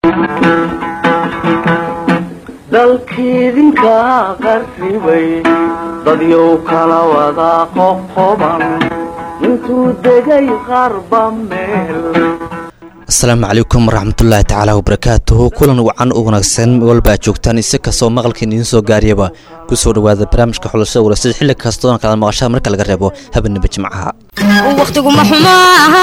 dalkiidinka qarribay dadyow kala wada qoqoban intuu degay qarba meel asalaamu calaykum waraxmatullaahi tacaala wabarakaatuhu kulan wacan u wanaagsan walbaa joogtaan isi kastoo maqalkiin idiin soo gaariyaba ku soo dhowaada barnaamijka xulashada warasada xilli kastoona kala maqashada marka laga reebo habeenaba jimcaha wakhtiguma xumo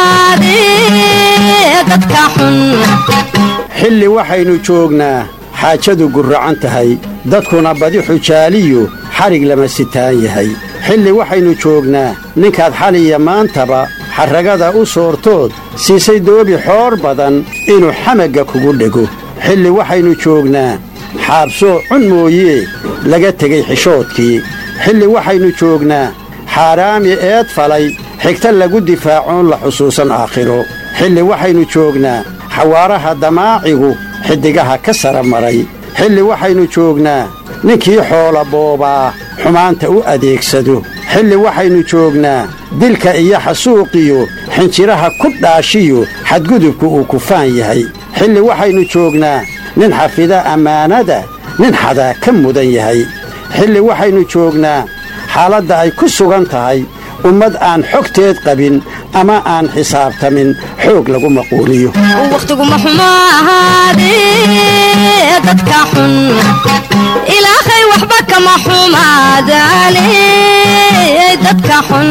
ahaadee dadka xun xilli waxaynu joognaa xaajadu gurracan tahay dadkuna badi xujaaliyu xadhig lama sitaan yahay xilli waxaynu joognaa ninkaad xaliya maantaba xarragada u soortood siisay doobi xoor badan inuu xamagga kugu dhego xilli waxaynu joognaa xaabsoo cun mooyee laga tegay xishoodkii xilli waxaynu joognaa xaaraami eed falay xigta lagu difaacoon la xusuusan aakhiro xilli waxaynu joognaa xawaaraha damaacigu xiddigaha ka sara maray xilli waxaynu joognaa ninkii xoola boobaa xumaanta u adeegsado xilli waxaynu joognaa dilka iyo xasuuqiyo xinjiraha ku dhaashiyo xadgudubku uu kufaan yahay xilli waxaynu joognaa nin xafida ammaanada nin xadaa ka mudan yahay xilli waxaynu joognaa xaaladda ay ku sugan tahay ummad aan xogteed qabin ama aan xisaabtamin xoog lagu maquuliyo wakhtiguma xumo ahaadee dadka xun ilaahay waxba kama xumaadaane dadka xun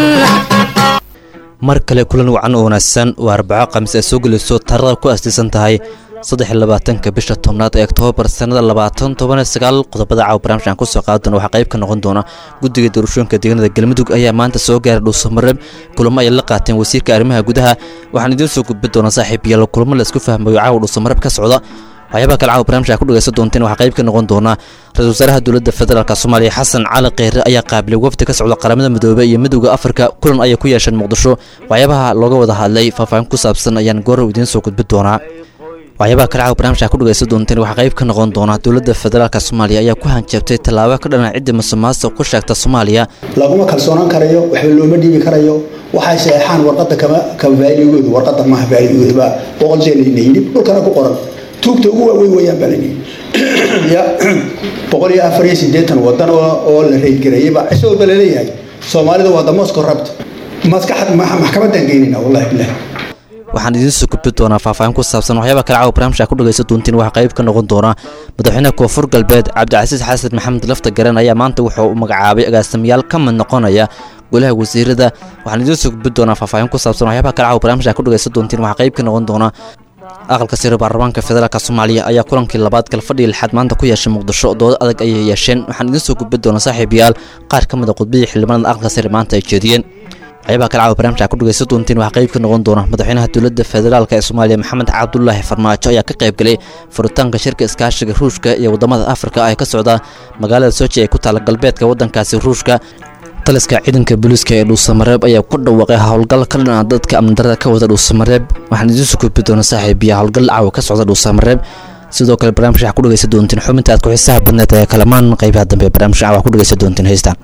mar kale kulan wacan oo wanaagsan waa arbaco khamiis ay soo gelayso taarada ku astiisan tahay saddex iyo labaatanka bisha tobnaad ee oktoobar sannada labaatan toban iyo sagaal qodobada caawa barnaamij aan kusoo qaadi doona waxaa qayb ka noqon doona guddiga doorashooyinka deegaanada galmudug ayaa maanta soo gaaray dhuusamareeb kulamo ay la qaateen wasiirka arrimaha gudaha waxaan idiin soo gudbin doonaa saaxiib yaalo kulamo la isku fahmayo caawa dhuusamareeb ka socda waxyaabaha kale caawa barnamij aa ku dhegaysan doonteen waxaa qayb ka noqon doona ra-isul wasaaraha dowladda federaalk soomaaliya xasan cali kheyre ayaa qaabilay wafdi ka socda qaramada midoobey iyo midowda afrika kulan ayay ku yeesheen muqdisho waxyaabaha looga wada hadlay faahfaahin ku saabsan ayaan goorow idiin soo gudbin doonaa waxyaabaha kale caawa barnamij aa ku dhegaysan doonteen waxaa qayb ka noqon doona dowladda federaalk soomaaliya ayaa ku hanjabtay tallaabo ka dhana cidda musuqmaasuq ku sheegta soomaaliya laguma kalsoonaan karayo waxba looma dhiibi karayo waxay saxeexaan warqada kama kama faa'iidagoodu warqada maaha faa'iidagoodu baa boqol jeer la yidhi dhulkana ku qoran tuugta ugu waaweyn weeyaan baa layidhi ya boqol iyo afar iyo siddeetan wadan oo oo la reydgareeyay baa cisho walba laleeyahay soomaalida waa damosko rabta maskaxad maxkamaddaan geynayna wallahi bilahi waxaan idiin soo gudbi doonaa faahfaahin ku saabsan waxyaaba kale caawa barnaamij aa ku dhagaysan doontiin waxaa qayb ka noqon doona madaxweynaha koonfur galbeed cabdicasiis xasan maxamed lafta garan ayaa maanta wuxuu magacaabay agaasimayaal ka mid noqonaya golaha wasiirada waxaan idiin soo gudbi doonaa faahfaahin ku saabsan waxyaabaha kale caawa barnaamij aa ku dhagaysan doontiin waxaa qayb ka noqon doona aqalka sare baarlamaanka federaalk soomaaliya ayaa kulankii labaad galfadhii lixaad maanta ku yeeshay muqdisho doodo adag ayay yeesheen waxaan idiin soo gudbi doonaa saaxiibayaal qaar ka mid a khudbadii xildhibaanada aqalka sare maanta ay jeediyeen waxyaabaha kale caawa barnamij aa ku dhagaysan doontiin waxaa qayb ka noqon doona madaxweynaha dowladda federaalk ee soomaaliya maxamed cabdulaahi farmaajo ayaa ka qaybgalay furitaanka shirka iskaashiga ruushka iyo waddamada afrika ee ka socda magaalada soji ee ku taala galbeedka waddankaasi ruushka taliska ciidanka booliiska ee dhuusamareeb ayaa ku dhawaaqay howlgal ka dhan ah dadka amnidarada ka wada dhuusamareeb waxaan idiin soo gudbi doona saaxiibiya howlgal caawa ka socda dhuusamareeb sidoo kale barnaamij waxaa ku dhagaysan doontiin xubinta aad ku xiisaha badneed ee kalamaan qaybaha dambe barnaamij caawa ku dhagaysan doontiin heystaan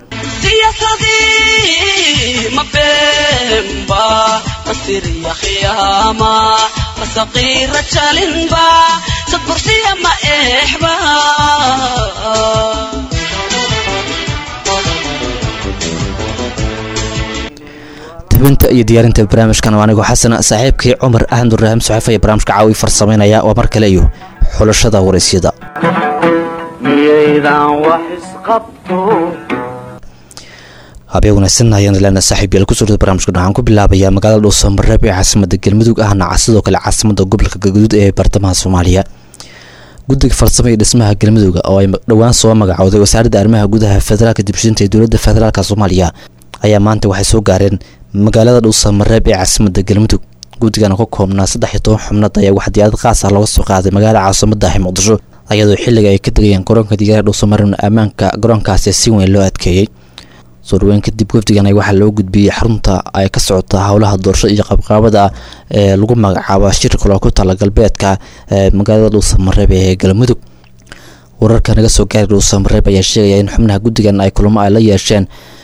masaqira jalinba sadbursiya ma exba tubinta iyo diyaarinta barnaamijkan waa anigoo xasana saaxiibkii cumar ahmed ibraahim saxiif ayaa barnaamijka caawi farsamaynaya waa mar kale iyo xulashada waraysyada miyaydan wax isqabto habeen wanaagsan ayaan leena saaxiib yaal kusoo dhada barnamijka waxaan ku bilaabayaa magaalada dhuusamareeb ee caasimada galmudug ahna sidoo kale caasimada gobolka galguduud ee bartamaha soomaaliya guddiga farsamo iyo dhismaha galmudug oo ay dhowaan soo magacowday wasaaradda arrimaha gudaha federaalka dibshinta ee dowladda federaalk soomaaliya ayaa maanta waxay soo gaareen magaalada dhuusamareeb ee caasimada galmudug guddigan ka koobnaa saddex iyo toban xubnood ayaa wax diyaarad qaas ah looga soo qaaday magaalada caasimadahi muqdisho ayadoo xilliga ay ka degayeen garoonka diyaarada dhuusamareebna ammaanka garoonkaasi si weyn loo adkeeyey soo dhaweyn kadib wafdigan waxaa loo gudbiyey xarunta ay ka socota howlaha doorasho iyo qabqaabada ee lagu magacaabo shirka loo ku tala galbeedka ee magaalada dhuusamareeb ee galmudug wararka naga soo gaaray dhuusamareeb ayaa sheegaya in xubnaha guddigan ay kulamo ay la yeesheen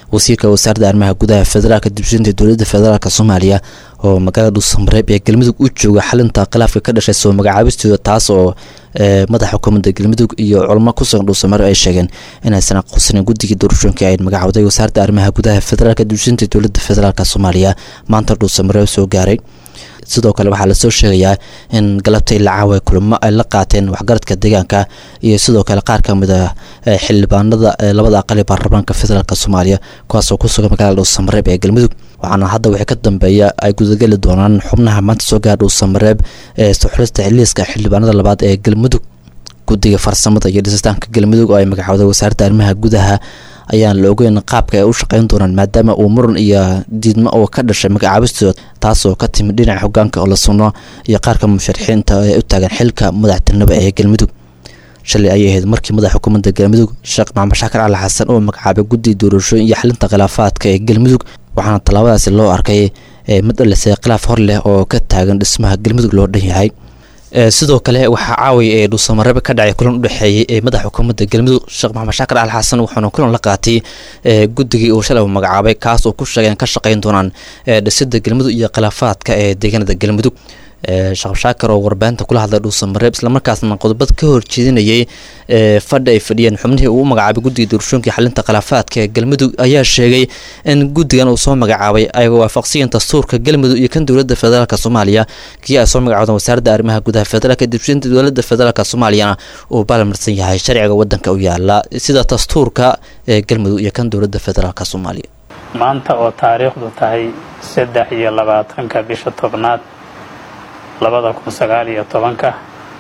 wasiirka wasaaradda arrimaha gudaha federaalka dibshinta dowladda federaalk soomaaliya oo magaalada dhuusamareeb ee galmudug u jooga xalinta khilaafka ka dhashay soo magacaabistooda taas oo madaxa xukuumadda galmudug iyo culamo kusugan dhuusamareeb ay sheegeen inaysan aqoonsanin guddigii doorashooyinka ay magacawday wasaaradda arrimaha gudaha federaalka dibshinta dowladda federaalk soomaaliya maanta dhuusamareeb soo gaaray sidoo kale waxaa lasoo sheegayaa in galabta ilaa caawa kulamo ay la qaateen waxgaradka deegaanka iyo sidoo kale qaar ka mid a xildhibaanada labada aqal ee baarlamaanka federaalk soomaaliya kuwaasoo ku sugan magaalada dhuusamareeb ee galmudug waxaana hadda wixii ka dambeeya ay gudageli doonaan xubnaha maanta soo gaara dhuusamareeb ee suxulista xiliiska xildhibaanada labaad ee galmudug guddiga farsamada iyo dhisitaanka galmudug oo ay magacawday wasaaradda arrimaha gudaha ayaan la ogeyn qaabka ay u shaqeyn doonaan maadaama uu muran iyo diidmo oo ka dhashay magacaabistooda taasoo ka timid dhinaca hogaanka oo la sunno iyo qaarka musharaxiinta ee u taagan xilka madaxtinimo ee galmudug shalay ayay ahayd markii madaxa xukuumadda galmudug sheekh maxamed shaakir cali xasan oo magacaabay guddiga doorashooyin iyo xalinta khilaafaadka ee galmudug waxaana tallaabadaasi loo arkay mid dhalisay khilaaf hor leh oo ka taagan dhismaha galmudug loo dhan yahay sidoo kale waxaa caawaya ee dhuusamareebe ka dhacay kulan udhexeeyey ee madaxa xukuumadda galmudug sheekh maxamed shaakir cali xasan wuxuuna kulan la qaatay guddigii uu shalay magacaabay kaas oo ku sheegeen ka shaqeyn doonaan dhisida galmudug iyo khilaafaadka ee deegaanada galmudug sheekh shaakir oo warbaahinta kula hadlay dhuusamareeb islamarkaasna qodobad ka horjeedinayay fadhi ay fadhiyeen xubnihii uu magacaabay guddiga doorashooyinka xalinta khilaafaadka ee galmudug ayaa sheegay in guddigan uu soo magacaabay ay waafaqsiyiin dastuurka galmudug iyo kan dowladda federaalk soomaaliya kii ay soo magacawdeen wasaaradda arrimaha gudaha federaalka dibshinta dowladda federaalk soomaaliyana uu balmarsan yahay sharciga wadanka u yaala sida dastuurka ee galmudug iyo kan dowladda federaalk soomaaliya maanta oo taariikhdu tahay saddex iyo labaatanka bisha tobnaad labada kun sagaal iyo tobanka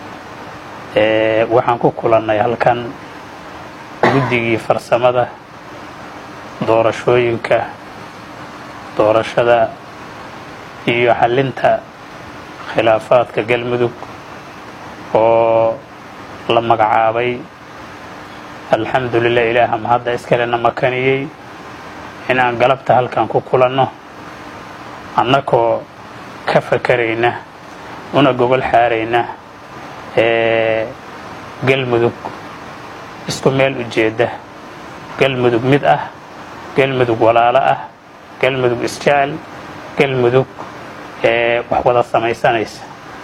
waxaan ku kulannay halkan guddigii farsamada doorashooyinka doorashada iyo xallinta khilaafaadka galmudug oo la magacaabay alxamdulilah ilaaha mahadda iskalena makaniyey inaan galabta halkan ku kulanno annakoo ka fakarayna una gogol xaarayna ee galmudug isku meel ujeedda galmudug mid ah galmudug walaalo ah galmudug isjecel galmudug ee wax wada samaysanaysa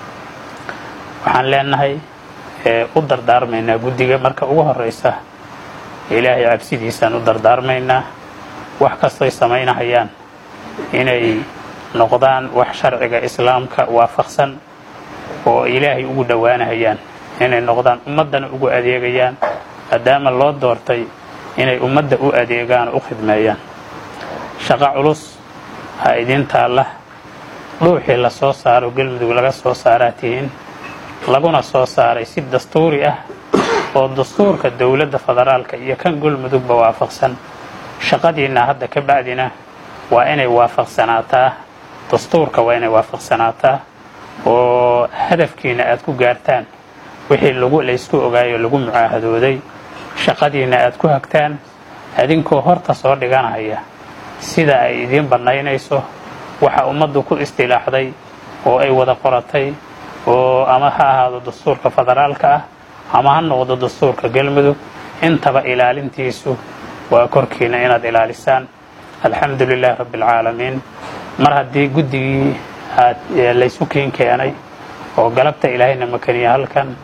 waxaan leenahay u dardaarmaynaa guddiga marka ugu horraysa ilaahay cabsidiisaan u dardaarmaynaa wax kastoy samaynahayaan inay noqdaan wax sharciga islaamka waafaqsan oo ilaahay ugu dhowaanahayaan inay noqdaan ummaddana ugu adeegayaan maadaama loo doortay inay ummadda u adeegaan oo u khidmeeyaan shaqo culus ha idin taalla dhuuxii la soo saaro galmudug laga soo saaraa tihiin laguna soo saaray si dastuuri ah oo dastuurka dowladda federaalka iyo kan galmudugba waafaqsan shaqadiinna hadda ka bacdina waa inay waafaqsanaataa dastuurka waa inay waafaqsanaataa oo hadafkiina aad ku gaartaan wixii lagu laysku ogaayo lagu mucaahadooday shaqadiinna aad ku hagtaan adinkoo horta soo dhiganaya sida ay idiin bannaynayso waxa ummaddu ku istilaaxday oo ay wada qoratay oo ama ha ahaado dastuurka federaalka ah ama ha noqdo dastuurka galmudug intaba ilaalintiisu waa korkiina inaad ilaalisaan alxamdu lilahi rabbi alcaalamiin mar haddii guddigii aad laysu kiin keenay oo galabta ilaahayna makaniya halkan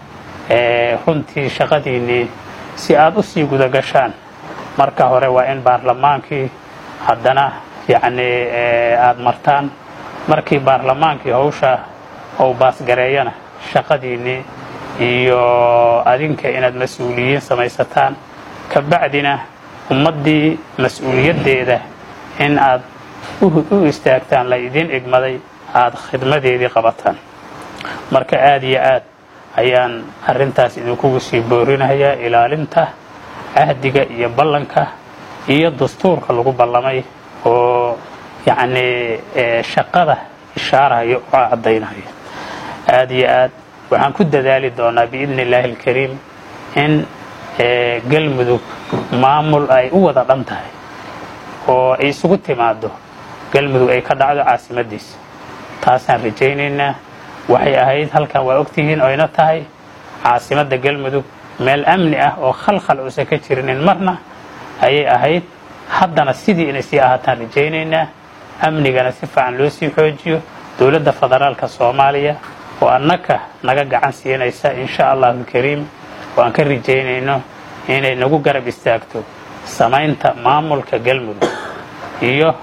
runtii shaqadiinnii si aad u sii guda gashaan marka hore waa in baarlamaankii haddana yacnii aad martaan markii baarlamaankii hawsha ou baasgareeyana shaqadiinnii iyo adinka inaad mas-uuliyiin samaysataan ka bacdina ummaddii mas-uuliyaddeeda in aad u istaagtaan la idiin igmaday aad khidmadeedii qabataan marka aad iyo aad ayaan arrintaas idinkugu sii boorinayaa ilaalinta cahdiga iyo ballanka iyo dastuurka lagu ballamay oo yacnii shaqada ishaarahaya oo caddaynaya aad iyo aad waxaan ku dadaali doonaa biidni illaahi alkariim in galmudug maamul ay u wada dhan tahay oo ay isugu timaado galmudug ay ka dhacdo caasimadiisa taasaan rajaynaynaa waxay ahayd halkan waa ogtihiin oyna tahay caasimadda galmudug meel amni ah oo khalkhal uusan ka jirinin marna ayay ahayd haddana sidii inay sii ahaataan rajaynaynaa amnigana si fiican loo sii xoojiyo dowladda federaalka soomaaliya oo annaka naga gacan siinaysa insha allahu alkariim oo aan ka rajaynayno inay nagu garab istaagto samaynta maamulka galmudug iyo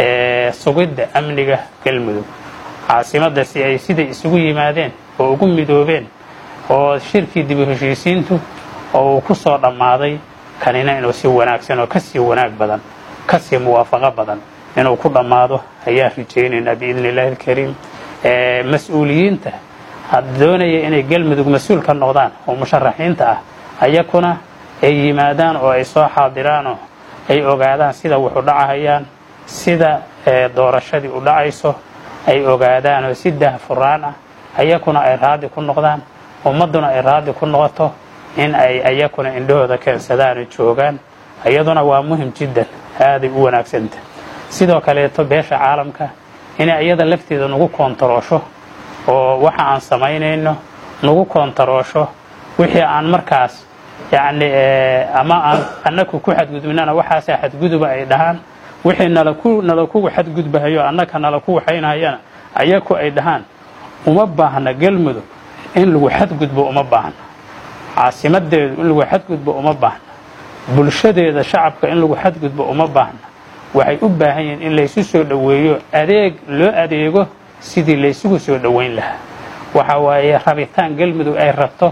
sugidda amniga galmudug caasimadda si ay siday isugu yimaadeen oo ugu midoobeen oo shirkii dib u heshiisiintu oo uu ku soo dhammaaday kanina inuu si wanaagsan oo kasii wanaag badan kasii muwaafaqo badan inuu ku dhammaado ayaan rajaynaynaa biidni illahi alkariim mas-uuliyiinta doonaya inay galmudug mas-uul ka noqdaan oo musharaxiinta ah ayakuna ay yimaadaan oo ay soo xaadiraanoo ay ogaadaan sida wuxu dhacahayaan sida doorashadii u dhacayso ay ogaadaan oo si dahfuraan ah ayakuna ay raadi ku noqdaan ummadduna ay raadi ku noqoto in ay ayakuna indhahooda keensadaan oo joogaan iyaduna waa muhim jiddan aaday u wanaagsanta sidoo kaleeto beesha caalamka inay iyada lafteeda nagu koontaroosho oo waxa aan samaynayno nagu koontaroosho wixii aan markaas yacni ama aan annaku ku xadgudbinana waxaasa xadguduba ay dhahaan wixii nalaku nalakugu xadgudbahayo annaka nalaku waxaynahayana ayaku ay dhahaan uma baahna galmudug in lagu xadgudbo uma baahna caasimadeedu in lagu xadgudbo uma baahna bulshadeeda shacabka in lagu xadgudbo uma baahna waxay u baahan yihiin in laysu soo dhoweeyo adeeg loo adeego sidii laysugu soo dhoweyn lahaa waxa waaye rabitaan galmudug ay rabto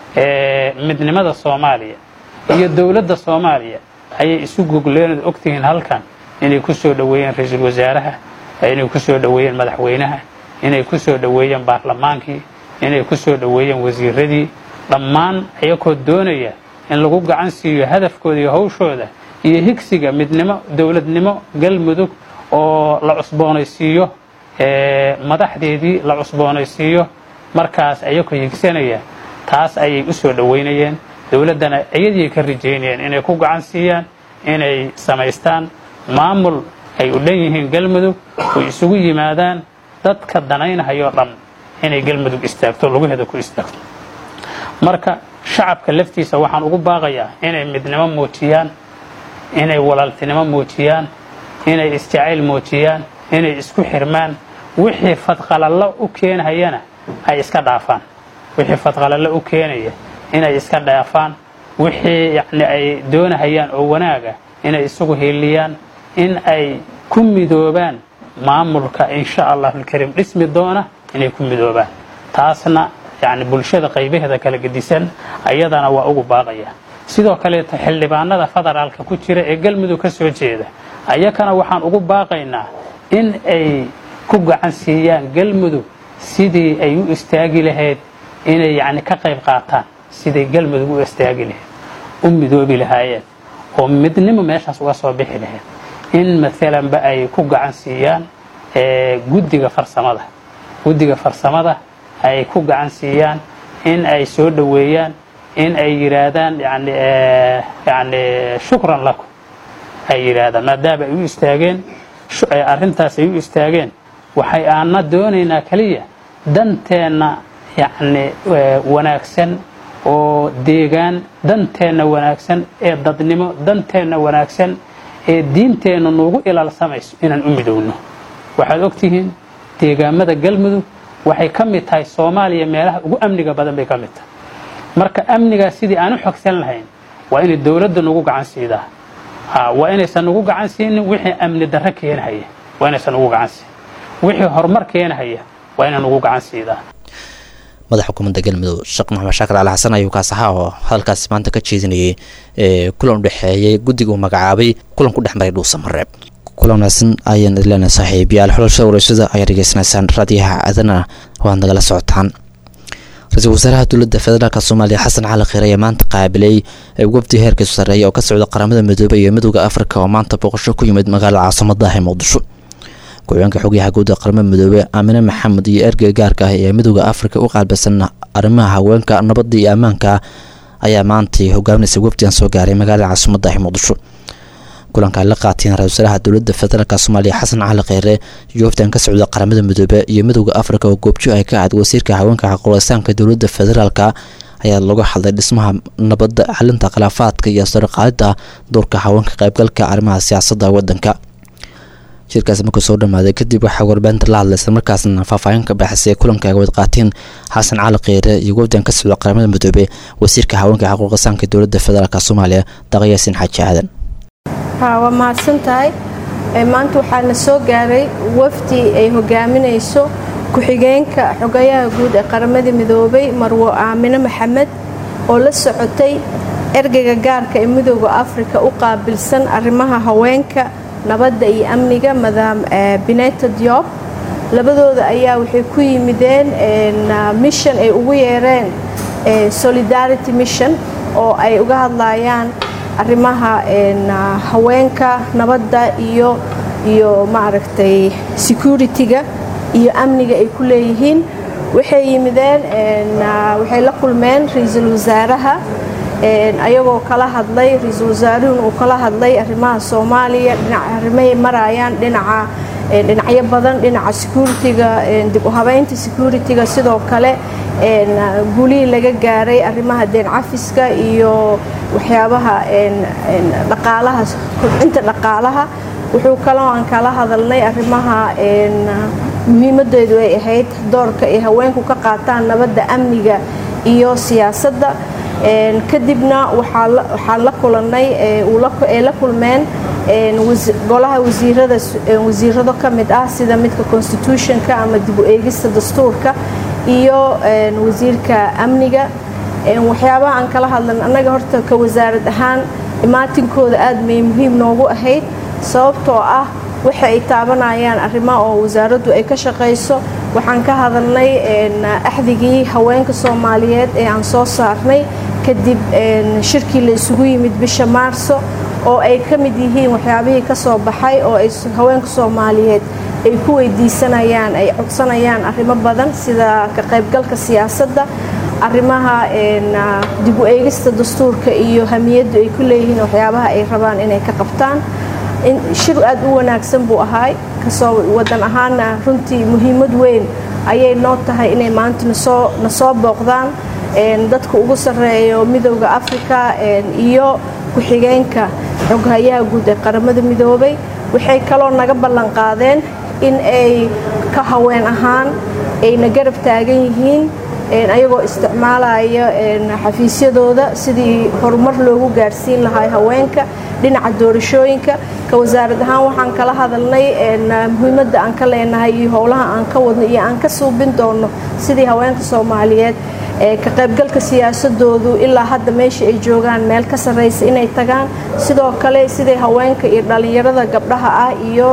midnimada soomaaliya iyo dowladda soomaaliya ayay isu gogleen ogtihiin halkan inay ku soo dhoweeyeen ra-iisul wasaaraha inay ku soo dhoweeyeen madaxweynaha inay ku soo dhoweeyeen baarlamaankii inay ku soo dhoweeyeen wasiiradii dhammaan ayakoo doonaya in lagu gacan siiyo hadafkooda iyo hawshooda iyo higsiga midnimo dowladnimo galmudug oo la cusboonaysiiyo madaxdeedii la cusboonaysiiyo markaas ayakoo higsanaya taas ayay u soo dhoweynayeen dowladdana iyadii ka rajaynayeen inay ku gacan siiyaan inay samaystaan maamul ay u dhan yihiin galmudug oy isugu yimaadaan dadka danaynahayoo dhan inay galmudug istaagto lugaheeda ku istaagto marka shacabka laftiisa waxaan ugu baaqayaa inay midnimo muujiyaan inay walaaltinimo muujiyaan inay isjacayl muujiyaan inay isku xirmaan wixii fadqalallo u keenhayana ay iska dhaafaan wixii fadqalallo u keenaya inay iska dhaafaan wixii yacni ay doonahayaan oo wanaaga inay isugu hiiliyaan in ay ku midoobaan maamulka insha allahu alkariim dhismi doona inay ku midoobaan taasna yacni bulshada qaybaheeda kala gedisan ayadana waa ugu baaqaya sidoo kaleeto xildhibaanada federaalka ku jira ee galmudug ka soo jeeda ayakana waxaan ugu baaqaynaa in ay ku gacan siiyaan galmudug sidii ay u istaagi lahayd inay yacni ka qayb qaataan siday galmudug u istaagi lahayd u midoobi lahaayeen oo midnimo meeshaas uga soo bixi lahayd in maalanba ay ku gacan siiyaan guddiga farsamada guddiga farsamada ay ku gacan siiyaan in ay soo dhoweeyaan in ay yidhaahdaan yani yani shukran lakum ay yidhaahdaan maadaama ay u istaageen arrintaas ay u istaageen waxay aana doonaynaa keliya danteenna yacni wanaagsan oo deegaan danteenna wanaagsan ee dadnimo danteenna wanaagsan ee diinteenna nuugu ilaalsamayso inaan u midowno waxaad ogtihiin deegaamada galmudug waxay ka mid tahay soomaaliya meelaha ugu amniga badan bay ka mid tahay marka amnigaas sidii aan u xogsan lahayn waa inay dowladda nagu gacan siidaa waa inaysan nagu gacan siinin wixii amni darro keenhaya waa inaysan nagu gacan siin wixii horumar keenhaya waa inay nagu gacan siidaa madaxa xukuumadda galmudug sheekh maxamed shaakir cali xasan ayuu kaas ahaa oo hadalkaasi maanta ka jeedinayay kulan u dhexeeyay guddiga uu magacaabay kulan ku dhex maray dhuusamareeb kulan wanaagsan ayaan idleena saaxiibayaal xulashada wareysada ayaa dhegeysanaysaan raadiyaha aadana waad nagala socotaan ra-iisul wasaaraha dowladda federaalk soomaaliya xasan cali kheyr ayaa maanta qaabilay wafdi heerkiisu sarreeya oo ka socda qaramada midoobay iyo midooda afrika oo maanta booqasho ku yimid magaalada caasimadaah ee muqdisho ku-xigeenka xogyaha guud ee qaramada midoobey aamine maxamed iyo ergey gaarka ah ee midooda afrika u qaalbaysan arrimaha haweenka nabadda iyo ammaanka ayaa maantay hogaaminaysa wafdigan soo gaaray magaalada caasimadaah ee muqdisho kulanka ay la qaateen ra-isul wasaaraha dowladda federaalk soomaaliya xasan cali kheyre iyo wafdan ka socda qaramada midoobe iyo midowda afrika oo goobjo ay ka ahayd wasiirka haweenka xaquleystaanka dowladda federaalka ayaa lagu hadlay dhismaha nabadda xalinta khilaafaadka iyo sarqaadida doorka haweenka qaybgalka arrimaha siyaasadda wadanka shirkaasi markuu soo dhamaaday kadib waxaa warbaahinta la hadlay islamarkaasna faahfaahin ka baxsay kulanka ay wad qaateen xasan cali kheyre iyo wafdan ka socda qaramada midoobe wasiirka haweenka xaquuqisaanka dowladda federaalk soomaaliya daqayaasin xaaji aadan waa mahadsan tahay maanta waxaana soo gaaray wafdi ay hogaaminayso ku-xigeenka xogayaha guud ee qaramada midoobay marwo aamine maxamed oo la socotay ergeyga gaarka ee midooda afrika u qaabilsan arrimaha haweenka nabadda iyo amniga madaam bineta diob labadooda ayaa waxay ku yimideen mission ay ugu yeereen solidarity mission oo ay uga hadlayaan arrimaha haweenka nabadda iyo iyo maaragtay security-ga iyo amniga ay ku leeyihiin waxay yimideen waxay la kulmeen ra-iisul wasaaraha ayagoo kala hadlay ra-iisul wasaaruhuna uu kala hadlay arrimaha soomaaliya arrimay marayaan dhinaca dhinacyo badan dhinaca security-ga dib u habeynta security-ga sidoo kale guulihii laga gaaray arrimaha deen cafiska iyo waxyaabaha dhaqaalaha kobcinta dhaqaalaha wuxuu kaloo aan kala hadalnay arrimaha muhiimadeedu ay ahayd doorka ay haweenku ka qaataan nabadda amniga iyo siyaasadda kadibna waxaan la kulannay ay la kulmeen golaha wasiirada wasiirado ka mid ah sida midka constitutionka ama dib u eegista dastuurka iyo wasiirka amniga waxyaabaha aan kala hadlan annaga horta ka wasaarad ahaan imaatinkooda aad may muhiim noogu ahayd sababtoo ah waxa ay taabanayaan arrimo oo wasaaraddu ay ka shaqayso waxaan ka hadalnay axdigii haweenka soomaaliyeed ee aan soo saarnay kadib shirkii la isugu yimid bisha maarso oo ay ka mid yihiin waxyaabihii ka soo baxay oo ay haweenka soomaaliyeed ay ku weydiisanayaan ay codsanayaan arrimo badan sida ka qaybgalka siyaasadda arrimaha dib u eegista dastuurka iyo hamiyaddu ay ku leeyihiin waxyaabaha ay rabaan inay ka qabtaan shir aad u wanaagsan buu ahaay kasoo wadan ahaana runtii muhiimad weyn ayay noo tahay inay maanta nasoo na soo booqdaan dadka ugu sarreeyo midowda africa iyo ku-xigeenka xoghayaha guud ee qaramada midoobay waxay kaloo naga ballan qaadeen in ay ka haween ahaan ayna garab taagan yihiin ayagoo isticmaalaya xafiisyadooda sidii horumar loogu gaarsiin lahaa haweenka dhinaca doorashooyinka ka wasaarad ahaan waxaan kala hadalnay muhiimadda aan ka leenahay iyo howlaha aan ka wadno iyo aan ka suubin doono sidii haweenka soomaaliyeed ka qaybgalka siyaasadoodu ilaa hadda meesha ay joogaan meel ka sarraysa inay tagaan sidoo kale siday haweenka iyo dhallinyarada gabdhaha ah iyo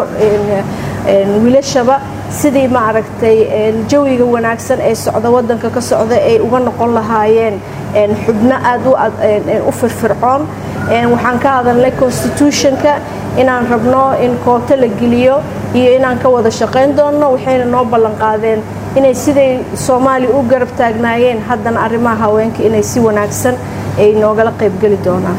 wiilashaba sidii maaragtay jawiga wanaagsan ee socda wadanka ka socda ay uga noqon lahaayeen xubno aad u firfircoon waxaan ka hadalnay constitutionka inaan rabno in kooto la geliyo iyo inaan ka wada shaqayn doonno waxayna noo ballan qaadeen inay siday soomaaliya u garab taagnaayeen haddana arrimaha haweenka inay si wanaagsan ay noogala qaybgeli doonaan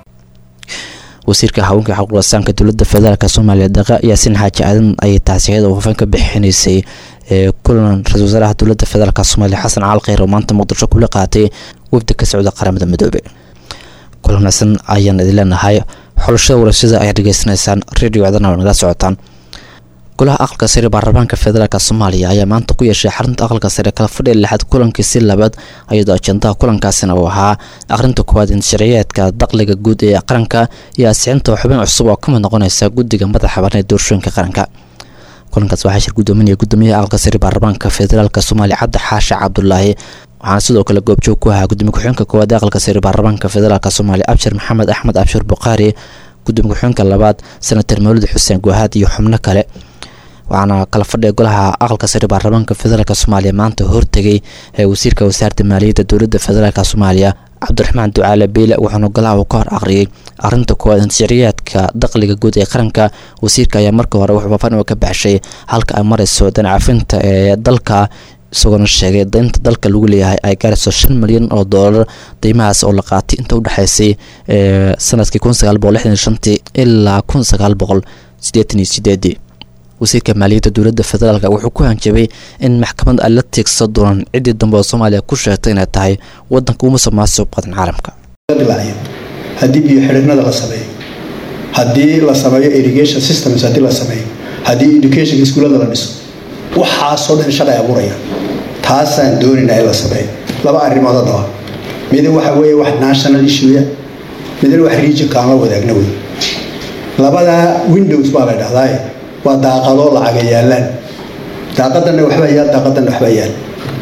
wasiirka haweenka xaquuqasaanka dowladda federaalk soomaaliya daqa yaasin xaaji aadan ayay taasiyada wafan ka bixinaysay ee kulan ra-isul wasaaraha dowladda federaalk soomaaliya xasan caal kheyr oo maanta muqdisho kula qaatay wafdi ka socda qaramada midoobe kulanaasan ayaan idin leenahay xulashada warashada ayaad dhegeysanaysaan radio cdana waa nagala socotaan golaha aqalka sare baarlamaanka federaalk soomaaliya ayaa maanta ku yeeshay xarunta aqalka sare kala fadhiya lixaad kulankii labaad iyadoo ajendaha kulankaasina uu ahaa akhrinta koowaad insharciyeedka dakhliga guud ee qaranka iyo asixinta xubin cusub oo kamid noqonaysa guddiga madaxa bannaan ee doorashooyinka qaranka kulankaas waxaa shir gudoominaya gudoomiyaha aqalka sare baarlamaanka federaalk soomaaliya cabdi xaashi cabdulaahi waxaana sidoo kale goobjoog ku ahaa gudoomiye ku-xigeenka koowaad ee aqalka sare baarlamaanka federaalk soomaaliya abshir maxamed axmed abshir bukhaari gudoomiye ku-xigeenka labaad senator mawlid xuseen guhaad iyo xubno kale waxaana kala fadhiya golaha aqalka sare baarlamaanka federaalk soomaaliya maanta hortegay ee wasiirka wasaaradda maaliyadda dowladda federaalk soomaaliya cabdiraxmaan ducaale beyle wuxuuna golaha uu ka hor aqriyay arinta koowaad insharciyaadka dakhliga guud ee qaranka wasiirka ayaa markii hore wuxuu faafaan ka baxshay halka ay marayso danacafinta ee dalka isagoona sheegay daynta dalka lagu leeyahay ay gaarayso shan milyan oo doolar deymahaas oo la qaatay inta udhexaysay sanadkii kun sagaal boqol lixdan shantii ilaa kun sagaal boqol siddeetan iyo sideedii wasiirka maaliyadda dowladda federaalk wuxuu ku hanjabay in maxkamad ay la tiigsan doonaan ciddii dambe oo soomaaliya ku sheegtay inay tahay wadanka ugu musuqmaasuq badan caalamka dilaaciyo haddii biyo xidhiidhnada la sameeyo haddii la sameeyo irrigation systems haddii la sameeyo haddii education iskuullada la dhiso waxaasoo dhan shaqay abuuraya taasaan doonaynaa in la sameeyo laba arrimood haddaba mid waxa weeye wax national issue midna wax regionka aan la wadaagna wey labadaa windows baa la dhahdaa waa daaqadoo lacaga yaalaan daaqadanna waxbaa yaal daaqadanna waxbaa yaal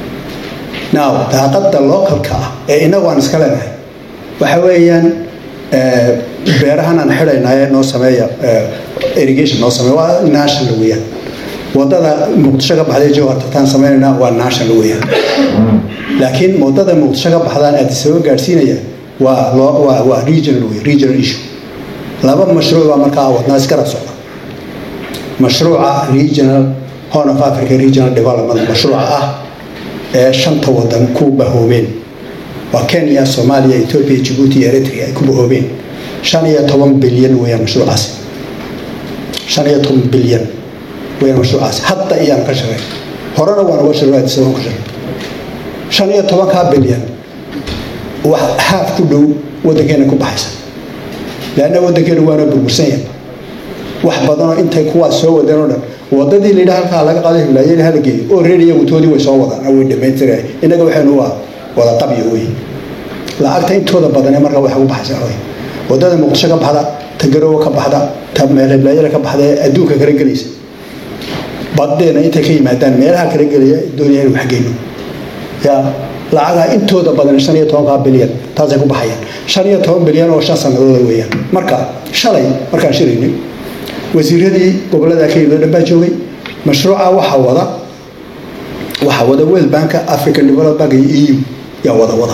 now daaqada localka ah ee inagu aan iska leenahay waxa weeyaan beerahan aan xidhaynaaye noo sameeya irrigation noo sameeya waa national weeyaan wadada muqdisho ka baxday jowhartataan sameynayna waa national weeyaan laakiin wadada muqdisho ka baxdaan addisaba gaadhsiinaya waa loo waa waa regional wey regional issue laba mashruuc baa markaa wadnaa iskara socda mashruuca regional horn of africa regional development mashruuca ah ee shanta wadan ku bahoobeen waa kenya soomaaliya ethiopia jibuuti iyo eritrea ay ku bahoobeen shan iyo toban bilyan weeyaan mashruucaasi shan iyo toban bilyan weeyaan mashruucaasi hadda iyaan ka shaqay horena waan uga shaqay addis abaan ka shaqay shan iyo tobankaa bilyan wax haaf ku dhow waddankeena ku baxaysa leanna waddankeena waana burbursan yahay wax badanoo intay kuwaas soo wadeen oo dhan wadadii layidhaha halkaa laga qaaday hilaayeen hala geeyo oo reer iyagu toodii way soo wadaan way dhammaystiray innaga waxaynu waa wada qabyo wey lacagta intooda badan ee markaa waxay ku baxaysaa wey wadada muqdisho ka baxda ta garowe ka baxda ta meelhiblaayada ka baxda ee adduunka kala gelaysa badeena intay ka yimaadaan meelaha kala gelaya doonaya inu waxgeyno ya lacagaa intooda badan shan iyo tobankaa bilyan taasay ku baxayaan shan iyo toban bilyan oo shan sanadooda weeyaan marka shalay markaan shiraynay wasiiradii gobolada ka yimid dhan baa joogay mashruuca waxaa wada waxaa wada world banka african development bank iyo eu yaa wada wada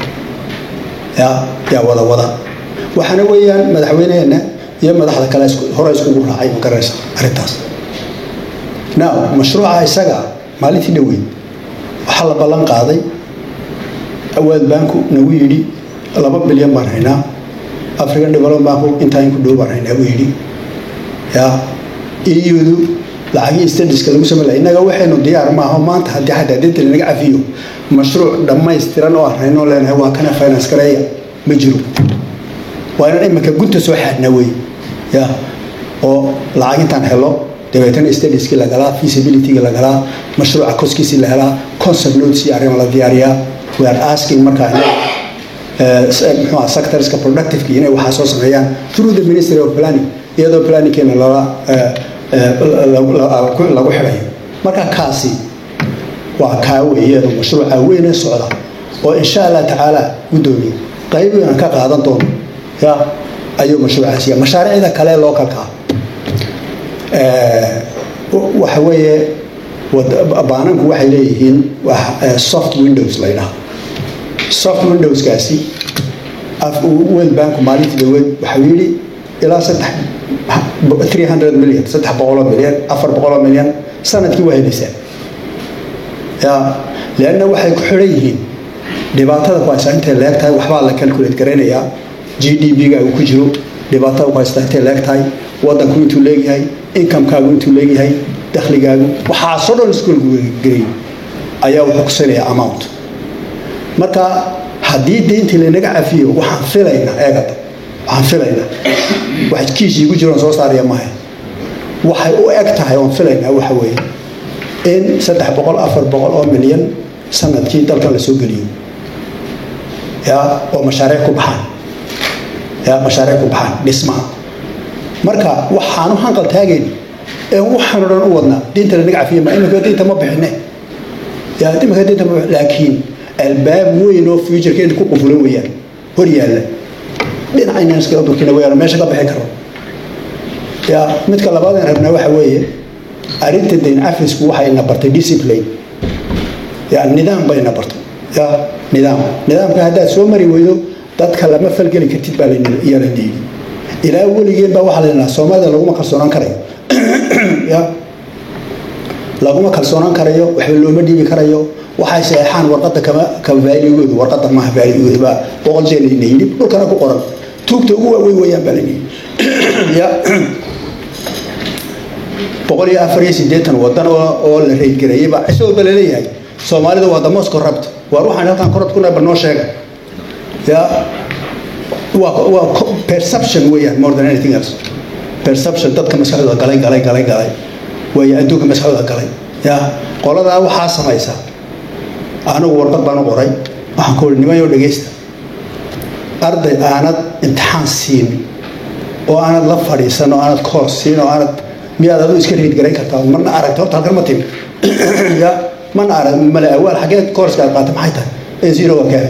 ya yaa wada wada waxaana weeyaan madaxweyneheena iyo madaxda kale hore iskugu raacay ma garanaysa arrintaas now mashruuca isaga maalintii dhaweyd waxaa la ballan qaaday world banku nagu yidhi laba bilyan baan haynaa african development banku intaa in ku dhow baan haynaa buu yidhi ya iyudu lacagii stadiska lagu samey laha innaga waxaynu diyaar maaho maanta haddii xataa dinta lanaga cafiyo mashruuc dhammaystiran oo aan haynoo leenahay waa kana finance gareeya ma jiro waa inaan iminka gunta soo xaadnaa wey ya oo lacag intaan helo dabeetana stadiskii la galaa feasibilitygii la galaa mashruuca koskiisii la helaa concept notes iyo arrima la diyaariyaa we are asking markaa muxuu sectorska productiveki inay waxaa soo sameeyaan through the ministry of planning iyadoo planningkeena lala lagu xidhayo marka kaasi waa kaa weeyeen mashruuca weyne socda oo insha allah tacaala guddoomiye qayb aan ka qaadan doono ya ayuu mashruucaasi mashaariicda kale loo kalkaa waxa weeye baananku waxay leeyihiin soft windows la ydhaha soft windowskaasi world bank maalintii dhaweed waxau yidhi ilaa saddex 300 milyan saddex boqoloo milyan afar boqoloo milyan sanadkii waa helaysaa ya leanna waxay ku xidhan yihiin dhibaatada ku haysta intay leeg tahay waxbaa la calculate garaynayaa g d b-ga uu ku jiro dhibaatada ku haysta intay leeg tahay wadanku intuu leegyahay incomekaagu intuu leegyahay dakhligaagu waxaasoo dhan iskuolku gelay ayaa wuxuu kusinayaa amount marka haddii deyntii lanaga cafiyo waxaan filaynaa eegada waxaan filaynaa wax kiis iigu jiroon soo saaraya maaha waxay u eg tahay oon filaynaa waxa weeye in saddex boqol afar boqol oo milyan sanadkii dalkan la soo geliyo ya oo mashaariic ku baxaan ya mashaariic ku baxaan dhismaha marka waxaanu hanqal taagayn ee waxaanu dhan u wadnaa diinta lanaga cafiya ma imika diinta ma bixine ya imika diinta ma laakiin albaab weyn oo futurekeena ku qufulan weeyaan hor yaalla dhinacaynan iskaga durkina weyaan meesha ka bixin karo ya midka labaadeen rabnaa waxa weeye arrinta dayn cafisku waxay na bartay discipline ya nidaam bay na bartay ya nidaam nidaamka haddaad soo mari weydo dadka lama falgeli kartid baa yaa la dhiibi ilaa weligeen baa waxaa la yidhaha soomaalida laguma kalsoonaan karayo ya laguma kalsoonaan karayo waxba looma dhiibi karayo waxay saxeexaan warqada kama kama vaaligoodu warqada maaha vaaligoodu baa boqol jeer la yidhi dhulkana ku qoran tuugta ugu waaweyn weeyaan baa la yidhi ya boqol iyo afar iyo siddeetan wadan oo oo la reydgareeyey baa cisho walba laleeyahay soomaalida waa the most corrupt waar waxaan halkan corrupt ku nahay bal noo sheega ya waa waa co- perception weeyaan more than anything else perception dadka maskaxdooda galay galay galay galay way adduunka maskaxdooda galay ya qoladaa waxaa samaysa anigu warqad baan u qoray waxaan ku uri nimayo dhegeysta arday aanad imtixaan siinin oo aanad la fadhiisan oo aanad koor siin oo aanad miyaad adu iska riid garayn kartaa marna aragta horta halkan ma timi ya mana arag male awaal xaggee koorska aad qaatay maxay tahay ee zero waa kaale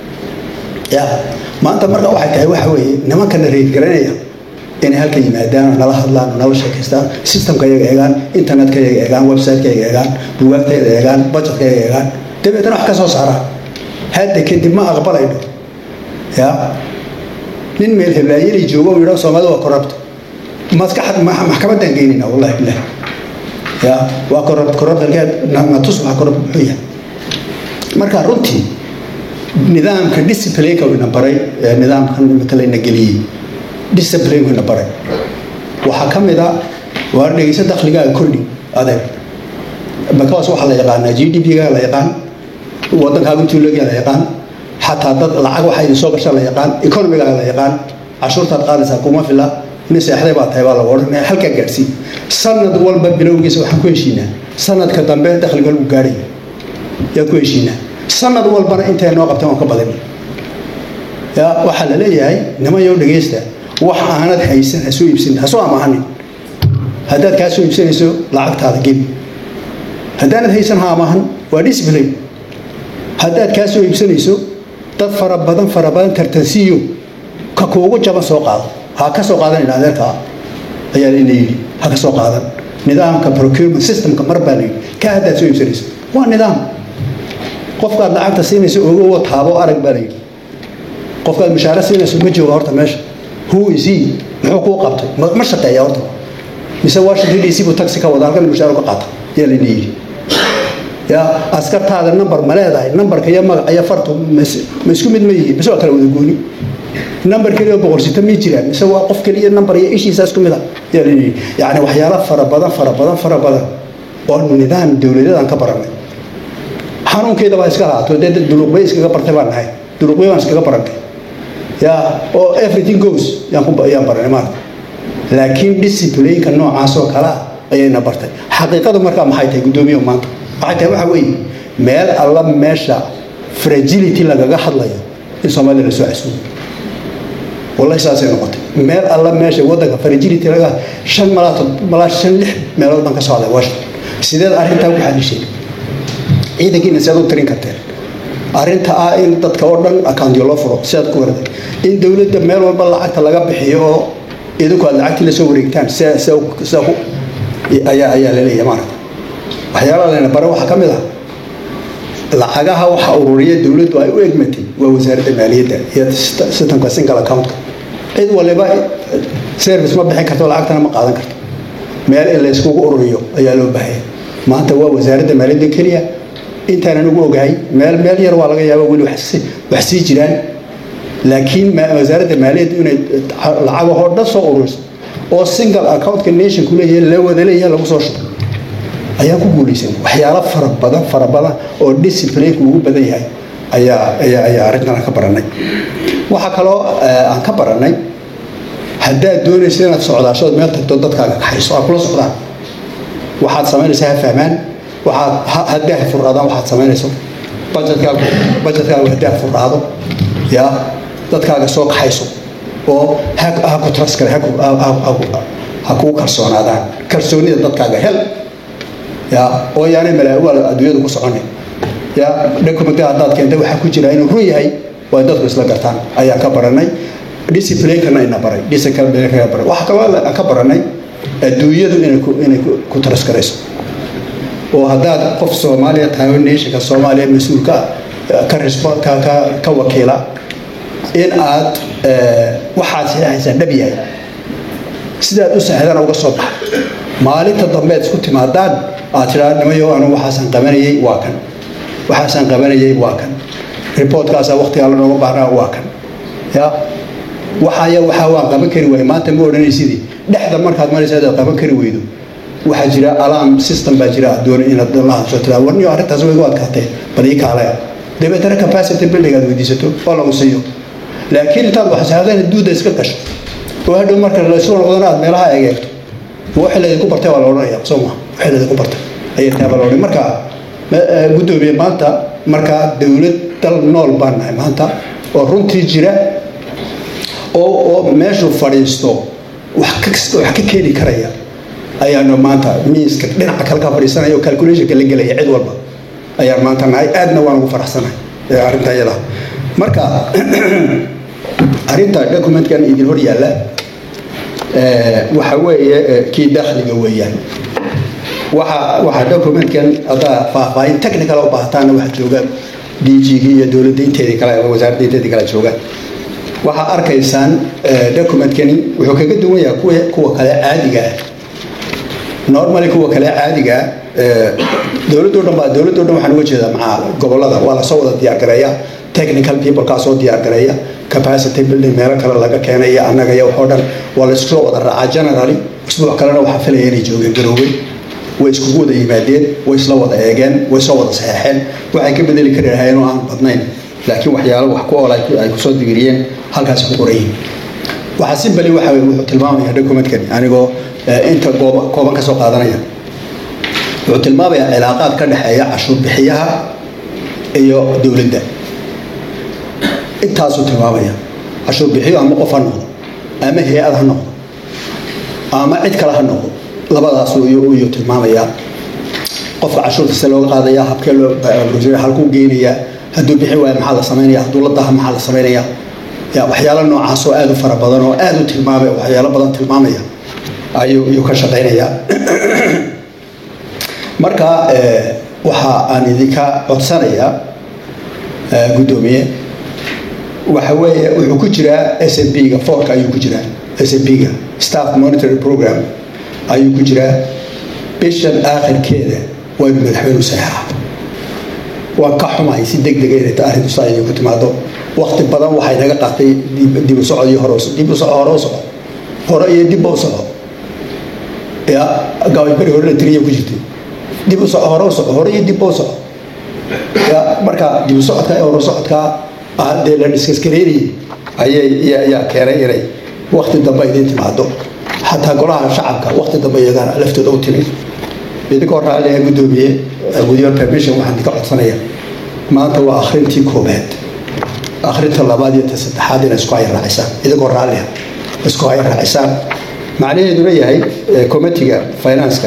ya maanta marka waxay tahay waxa weeye nimankana riid garanaya inay halka yimaadaan oo nala hadlaan oo nala sheekaystaan systemka iyaga eegaan internetka iyaga eegaan websiteka iyaga eegaan bugaagta iyaga eegaan budgetka iyaga eegaan dabeetana wax ka soo saaraan hadda kadib ma aqbalayno ya nin meel heblaayeli joogo oo yidhaho soomaalida waa corrupt maskaxad ma- maxkamaddaan geynayna wallahi bilah ya waa corrupt corrupt halkeed na- na tus waa corrupt muxuu yahay marka runtii nidaamka disciplineka uu ina baray ee nidaamkan imika layna geliyey disciplineka ina baray waxaa ka mid a waa dhegeysa dakhligaaga kordhi adeeg because waxaa la yaqaanaa g d p-ga la yaqaan wadankaaga intuu leegyaa la yaqaan xataa dad lacag waxaa idin soo gashaa la yaqaan economigaaga la yaqaan cashuurtaad qaadaysaa kuma fila nin seexday baa tahay baa lagu odhanaya halkaa gaadhsii sanad walba bilowgiisa waxaan ku heshiinaa sanadka dambe dakhliga lagu gaadhay yaan ku heshiinaa sanad walbana intay noo qabteen waan ka badin ya waxaa la leeyahay nimanyow dhegeysta wax aanad haysan ha soo iibsan ha soo amaahanin haddaad kaa soo iibsanayso lacagtaada gebi haddaanad haysan ha amaahan waa discipline haddaad kaa soo iibsanayso dad fara badan fara badan tartansiiyo ka kuugu jaban soo qaado ha ka soo qaadan idha adeerkaa ayaa layna yidhi ha ka soo qaadan nidaamka procurement systemka mar baa la yidhi ka haddaad soo iibsanayso waa nidaam qofkaad lacagta siinayso ogowo taabo arag baa la yidhi qofkaad mushaare siinayso ma jooga horta meesha who is he muxuu kuu qabtay ma ma shaqeeya horta mise washington d c buu taxi ka wada halkan mushaare ka qaata yaa layna yidhi ya askartaada number ma leedahay numberka iyo magaca iyo fartu mas- ma isku mid ma yihiin mise waa kala wada gooni number keliya oo boqolsito ma jiraan mise waa qof keliya number iyo ishiisa isku mid a yaa layidhi yacni waxyaalo fara badan fara badan fara badan oo nidaam dowladeedaan ka baranay xanuunkeeda baa iska lahaato dee dad duruqbay iskaga bartay baan nahay duruqbay baan iskaga barantay ya oo everything goes yaan ku yaan baranay maarata laakiin disciplineka noocaas oo kale ah ayayna bartay xaqiiqadu markaa maxay tahay guddoomiye maanta waxay tahay waxa weeye meel alla meesha fragility lagaga hadlayo in soomaalida lasoo casuumo wallahi saasay noqotay meel alla meesha wadanka fragility laga shan malaa tod- malaa shan lix meelood baan ka socday washington sideed arrintaa ku xalishay ciidankiina si aad u tirin karteen arrinta ah in dadka oo dhan accountyo loo furo si aad ku warday in dowladda meel walba lacagta laga bixiyo oo idinku aad lacagtii lasoo wareegtaan si si si ku ayaa ayaa la leeyahay maaragta waxyaalaha layna bare waxaa ka mid ah lacagaha waxa ururiya dowladdu ay u egmatay waa wasaaradda maaliyadda iyo systemka single accountka cid waliba service ma bixin karto lacagtana ma qaadan karto meel in la iskugu ururiyo ayaa loo baahaya maanta waa wasaaradda maaliyadda keliya intaanan ugu ogahay meel meel yar waa laga yaaba weli wax si- wax sii jiraan laakiin ma- wasaaradda maaliyadda inay lacagahoo dhan soo ururiso oo single accountka nationku leeyahay la wada leeyahay lagu soo shubo ayaan ku guulaysan waxyaalo fara badan fara badan oo disciplineka ugu badan yahay ayaa ayaa ayaa arrintan ka baranay waxaa kaloo eh, aan ka baranay haddaad doonaysa inaad socdaashood meel tagto dadkaaga kaxayso aad kula socdaan waxaad samaynaysaa ha fahmaan waxaad ha- haddii ha furraadaan waxaad samaynayso budgetkaagu budgetkaagu haddii ha furraado ya dadkaaga soo kaxayso oo ha ha ku trust kale ha ku- ha- ha- ha- ha kugu kalsoonaadaan kalsoonida dadkaaga hel ya oo yaanay malaa-iwaal adduunyadu ku soconay ya document haddaad keentay waxaa ku jira inuu run yahay waa dadku isla gartaan ayaan ka baranay disciplinekana ina baray disciplinekana baray waxaa kaloo aan ka baranay adduunyadu inay ku inay ku- ku taraskarayso oo haddaad qof soomaaliya tahay oo nationka soomaaliya mas-uulka ah, ka respo- ka ka ka wakiila in aad eh, waxaad saxeexaysaa dhab yahay sidaad u saaxdana uga soo baxa maalinta dambe aad isku timaadaan aad tidhaa nimayo anu waxaasaan qabanayay waa kan waxaasaan qabanayay waa kan reportkaasaa waqtigaa la nooga baahnaa waa kan ya waxaya waxaa waan qaban kari waay maanta ma odhanaysidii dhexda markaad maraysa adaad qaban kari weydo waxaa jira alarm system baa jira aad doona inaad la hadasho tiraa warniyo arrintaas way u adkaatee bal ii kaale dabeetana capacity building aad weydiisato oo lagu siiyo laakiin intaad waxsaadeen duuda iska gasho oo hadhow marka laysu noqdana aad meelaha egeegto wixii laydinku bartay waa la odhanaya soo ma wixii laydinku bartay ayay tahay baa la odhanaya marka guddoomiye maanta markaa dowlad dal nool baan nahay maanta oo runtii jira oo oo meeshuu fadhiisto wax ka wax ka keeni karaya ayaanu maanta miiska dhinaca kale ka fadhiisanaya oo calculationka la gelaya cid walba ayaan maanta nahay aadna waan ugu faraxsanahay arrinta iyada marka arrinta documentkan idin hor yaalla waxa weeye kii dakhliga weeyaan waxa waxa documentkan haddaa faahfaahin technical u baahataana waxa jooga d g iyo dowladda inteedii kale wasaaradda inteedii kale jooga waxaa arkaysaan documentkani wuxuu kaga duwan yahay kuwa kuwa kale caadiga ah normally kuwa kale caadiga dowladdo dhan baa dowladdo dhan waxaan uga jeedaa maxaa gobolada waa lasoo wada diyaar gareeya technical people kaa soo diyaar gareeya capacity building meelo kale laga keenaya annaga iyo waxoo dhan waa la isku wada raacaa generally isbuuc kalena waxaa filaya inay joogeen garoobay way iskugu wada yimaadeen way isla wada eegeen way soo wada saxeexeen waxay ka bedeli kari lahaayeen oo aan badnayn laakiin waxyaalo wax ku ool ay kusoo digiriyeen halkaasi ku qoran yihiin waxaa si bali waxa wuxuu tilmaamaya documentkani anigoo inta gooba kooban ka soo qaadanaya wuxuu tilmaamayaa cilaaqaad ka dhexeeya cashuur bixiyaha iyo dowladda intaasuu tilmaamaya cashuur bixiyo ama qof ha noqdo ama hay-ad ha noqdo ama cid kale ha noqdo labadaasuu iyuu tilmaamayaa qofka cashuurta se looga qaadaya habkee loo halkuu geenayaa hadduu bixi waayo maxaa la samaynaya hadduu la daha maxaa la samaynaya ya waxyaalo noocaas oo aada u fara badan oo aada u tilmaamay waxyaalo badan tilmaamaya ayuu iyuu ka shaqaynayaa marka waxa aan idinka codsanayaa guddoomiye waxa weeye wuxuu ku jiraa s m p ga forka ayuu ku jiraa s m p ga staff monitoring program ayuu ku jiraa bishan aakhirkeeda waa inuu madaxweynu saxeexa waan ka xumahay si deg dega inay arrintu saa idinku timaado wakti badan waxay naga qaatay dib u socod iyo hore dib u soco hore u soco hore iyo dibba u soco ya gaabay hore la tiriya ku jirtay dib u soco hore u soco hore iyo dibba u soco ya marka dib u socodka iyo hore socodka dee la dhiskaskareynayay ayay ayaa keenay inay wakti dambe idin timaado xataa golaha shacabka wakti dambe iyagana laftooda u timid idinkoo raalliga guddoomiye with your permission waxaan idinka codsanaya maanta waa akhrintii koobaad akhrinta labaad iyo ta saddexaad inay isku haya raacisaan idinkoo raalliga isku haya raacisaan macnaheeduna yahay committiga financeka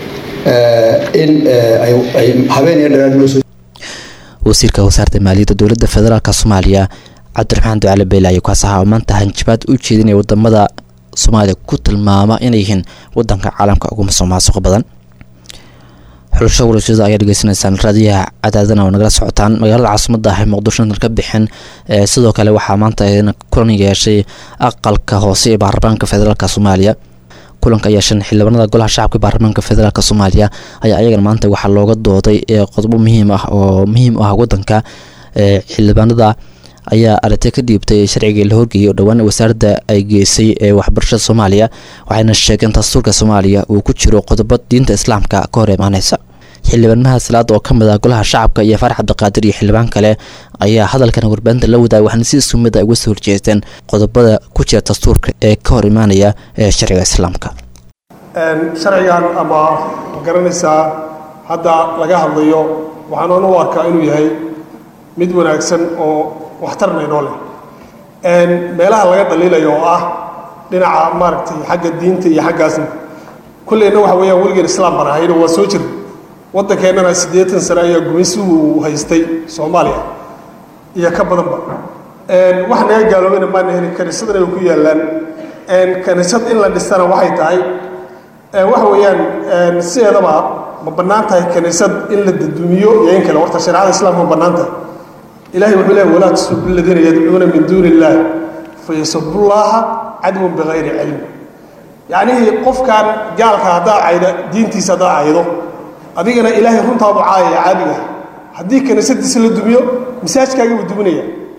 in ay habeen iyo dheeraad loo soo wasiirka wasaaradda maaliyadda dowladda federaalk soomaaliya cabdiraxmaan ducaale beyle ayuu kaas ahaa oo maanta hanjabaad u jeedinaya wadamada soomaaliya ku tilmaama inay yihiin wadanka caalamka ugu musuqmaasuq badan xulasho warashada ayaa dhegeysanaysaan raadiyaha cadaadana oo nagala socotaan magaalada caasimada ah ee muqdisho intan ka bixin sidoo kale waxaa maanta kulan yeeshay aqalka hoose ee baarlamaanka federaalk soomaaliya kulanka yeeshan xildhibaanada golaha shacabka baarlamaanka federaalk soomaaliya ayaa ayagana maanta waxaa looga dooday qodobo muhiim ah oo muhiim u ah wadanka xildhibaanada ayaa aragti ka dhiibtay sharcigii la horgeeyay oo dhowaan wasaaradda ay geysay ee waxbarashada soomaaliya waxayna sheegeen dastuurka soomaaliya uu ku jiro qodobo diinta islaamka ka hor imaaneysa xildhibaanaha salaada oo ka mid ah golaha shacabka iyo farax cabdiqaadir iyo xildhibaan kale ayaa hadalkan warbaahinta la wadaagay waxaana si isku mid a uga soo horjeesteen qodobada ku jira dastuurka ee ka hor imaanaya ee sharciga islaamka sharcigan ama garanaysaa hadda laga hadlayo waxaan u arkaa inuu yahay mid wanaagsan oo waxtarna inoo leh meelaha laga dhaliilayo oo ah dhinaca maaragtay xagga diinta iyo xaggaasna kulleyna waxa weeyaan weligeed islaam baan ahayno waa soo jira waddankeennana siddeetan sane ayaa gumaysigu haystay soomaaliya iyo ka badanba wax naga gaaloobayna maana helin kaniisadana way ku yaallaan kaniisad in la dhistana waxay tahay waxa weeyaan sideedaba ma bannaan tahay kaniisad in la dadumiyo iyo in kale horta shareecada islaamka ma bannaan tahay ilahay wuxuu leeyahy walaa tasubbu aladiina yadcuuna min duuni illaah fayasubullaaha cadwan bikayri cilm yacnihii qofkan gaalka haddaa cayda diintiisa haddaa caydo adigana ilaahay runtaadu caayaya caadiga haddii kaniisadiisa la dumiyo masaajkaaga buu duminaya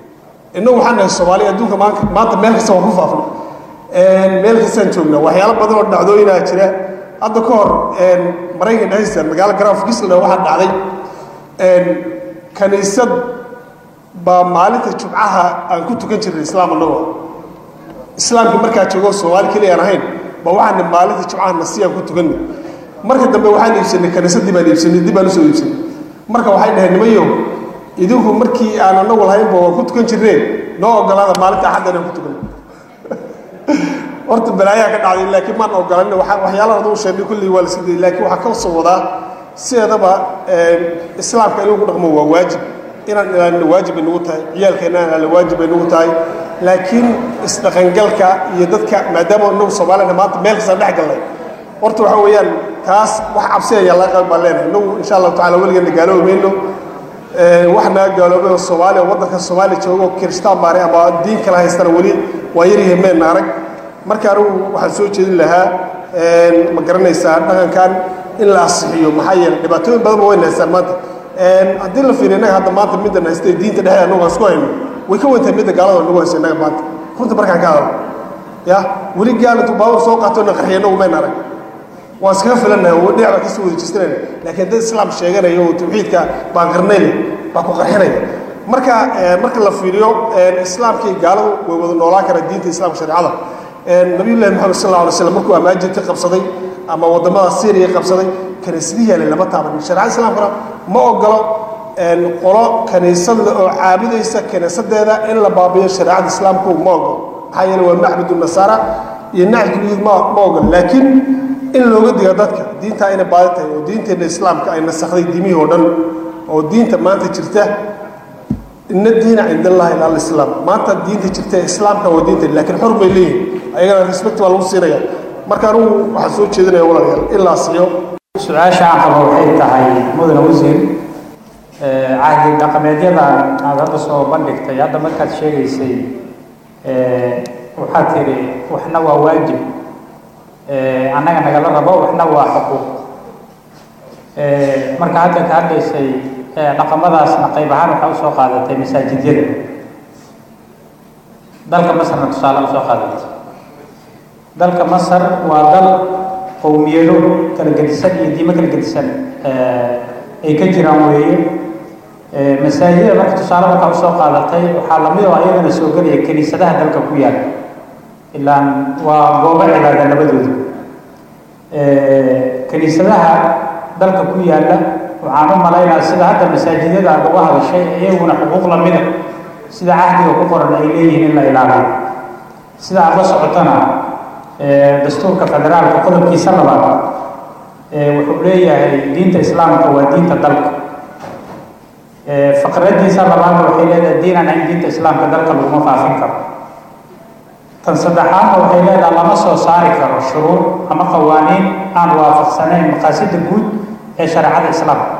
innagu waxaan nahay soomaaliya adduunka maanka maanta meel kasta waan ku faafna meel kastaan joognaa waxyaalo badan oo dhacdooyinaa jira hadda ka hor maraykan dhexdiisa magaalo graf gisla waxaa dhacday kaniisad baa maalinta jumcaha aan ku tukan jirnay islaam annagoo islaamkii markaa joogo soomaali keliya aan ahayn ba waxaana maalinta jumcaha nasiyaan ku tukanay marka dambe waxaan iibsanay kaniisadii baan iibsanay dib baan usoo iibsanay marka waxay dhaheen nimayo idinku markii aan anagu lahaynba waan ku tukan jirneen noo ogolaada maalinta axadda inaan ku tukanay horta balaayaa ka dhacday laakiin maan ogolan waxyaalaha aduu sheegnay kulligii waa la sii dayay laakiin waxaa ka soo wadaa sideedaba islaamka in lagu dhaqmo waa waajib inaan ilaalino waajib ay nagu tahay ciyaalkeena aan ilaalino waajib ay nagu tahay laakiin isdhaqangalka iyo dadka maadaama inagu soomaalina maanta meel kasta dhex galnay horta waxa weeyaan taas wax cabsi ayaa laga qabi baan leenahay inagu insha allahu tacala weligeena gaaloobi mayno wax naga gaaloobay oo soomaaliya waddanka soomaaliya joogo kiristaan baare ama diin kala haystana weli waa yaryahay meen arag marka anigu waxaan soo jeedin lahaa ma garanaysaa dhaqankan in la asixiyo maxaa yeelay dhibaatooyin badan ba wayna haystaan maanta haddii la fiiriyo innaga hadda maanta middan haystay diinta dhexdeeda annagu aan isku hayno way ka weyntahay midda gaalada nagu hayso innaga maanta runta markaan ka hadalno ya weli gaal intuu baabur soo qaato na qarxiyo innagu mayn arag waan iskaga filannahay oo dhinac baan kasii wada jeestanayna laakiin dad islaam sheeganaya oo tawxiidka baan qarnayna baa ku qarxinaya marka marka la fiiriyo islaamkii gaaladu way wada noolaan karaan diinta islaamka shareecada nabiyullahi maxamed sal alla alay slam markuu amaajinta qabsaday ama waddamada syriya qabsaday kaniisadihii ale lama taabanin shareecada islaamkana ma ogolo qolo kaniisad le oo caabudaysa kaniisadeeda in la baabiyo shareecada islaamku ma ogolo maxaa yeele waa macbudu nasaara iyo nacjuliyid ma ma ogolo laakiin in looga diga dadka diintaa inay baadi tahay oo diinteenna islaamka ay nasakday diimihii oo dhan oo diinta maanta jirta ina diina cind allahi ila alislaam maanta diinta jirta ee islaamka waa diinta laakiin xor bay leeyihin ayagana respect baa lagu siinaya marka anugu waxaan soo jeedinaya walaalayaal in la asiyo su-aasha aan qabo waxay tahay mudane wasiir cahdi dhaqameedyada aad hadda soo bandhigtay hadda markaad sheegaysay waxaad tidhi waxna waa waajib annaga nagala rabo waxna waa xuquuq marka hadda ka hadlaysay dhaqamadaasna qayb ahaan waxaa usoo qaadatay masaajidyada dalka masarna tusaale usoo qaadatay dalka masar waa dal qowmiyado kala gedisan iyo diimo kala gedisan ay ka jiraan weeye masaajidada marka tusaale markaa usoo qaadatay waxaa lamid oo ayagana soo gelaya kiniisadaha dalka ku yaala ilaan waa goobo cibaada labadooda kiniisadaha dalka ku yaala waxaan u malaynaa sida hadda masaajidyada aad uga hadashay iyaguna xuquuq lamida sida cahdiga ku qoran ay leeyihiin in la ilaaliyo sida aad la socotana dastuurka federaalka qodobkiisa labaad wuxuu leeyahay diinta islaamka waa diinta dalka faqradiisa labaadna waxay leedahay diin aan ahayn diinta islaamka dalka laguma faafin karo tan saddexaadna waxay leedahay lama soo saari karo shuruur ama qawaaniin aan waafaqsanayn maqaasida guud ee shareecada islaamka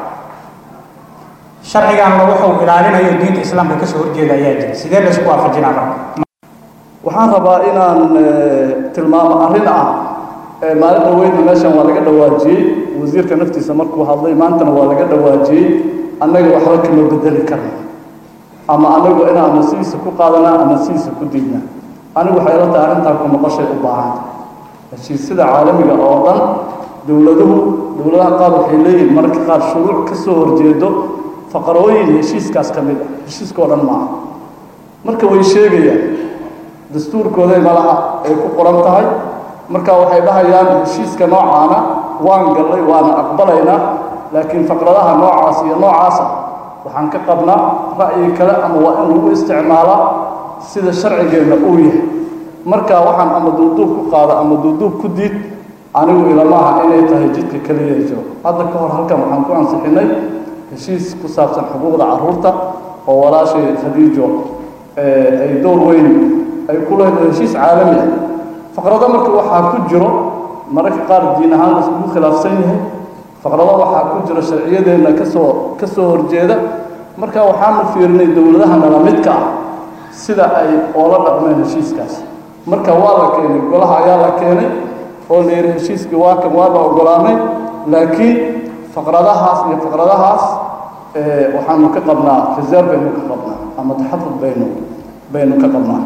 sharcigan wuxuu ilaalinayo diinta islaamka kasoo horjeeda ayaa jira sidee laysku waafajinaa marka waxaan rabaa inaan tilmaamo arrin ah maalin dhaweydna meeshan waa laga dhawaajiyey wasiirka naftiisa markuu hadlay maantana waa laga dhawaajiyey annaga waxba kama bedeli karno ama anagu inaan ama sidiisa ku qaadanaa ama sidiisa ku diidnaa anigu waxay la tahay arrintaa ku noqoshay u baahanta heshiisyada caalamiga oo dhan dowladuhu dowladaha qaar waxay leeyihin mararka qaar shuruuc ka soo horjeedo faqarooyin heshiiskaas ka mid ah heshiiska oo dhan maaha marka way sheegayaan dastuurkooday malaha ay ku qoran tahay marka waxay dhahayaan heshiiska noocaana waan gallay waana aqbalaynaa laakiin faqradaha noocaas iyo noocaasa waxaan ka qabnaa ra'yi kale ama waa in lagu isticmaalaa sida sharcigeenna uu yahay marka waxaan ama duuduub ku qaado ama duuduub ku diid anigu ilamaha inay tahay jidka keliya jiro hadda ka hor halkan waxaan ku ansixinay heshiis ku saabsan xuquuqda carruurta oo walaashay khadiijo ay door weyn ay ku leedahay heshiis caalami ah faqrado marka waxaa ku jiro mararka qaar diin ahaan la iskugu khilaafsan yahay faqrado waxaa ku jira sharciyadeenna kasoo ka soo horjeeda marka waxaanu fiirinay dowladaha nala midka ah sida ay oola dhaqmeen heshiiskaas marka waa la keenay golaha ayaa la keenay oo la yidhi heshiiskii waa kan waa la ogolaanay laakiin faqradahaas iyo faqradahaas waxaanu ka qabnaa reserve baynu ka qabnaa ama taxafud baynu baynu ka qabnaa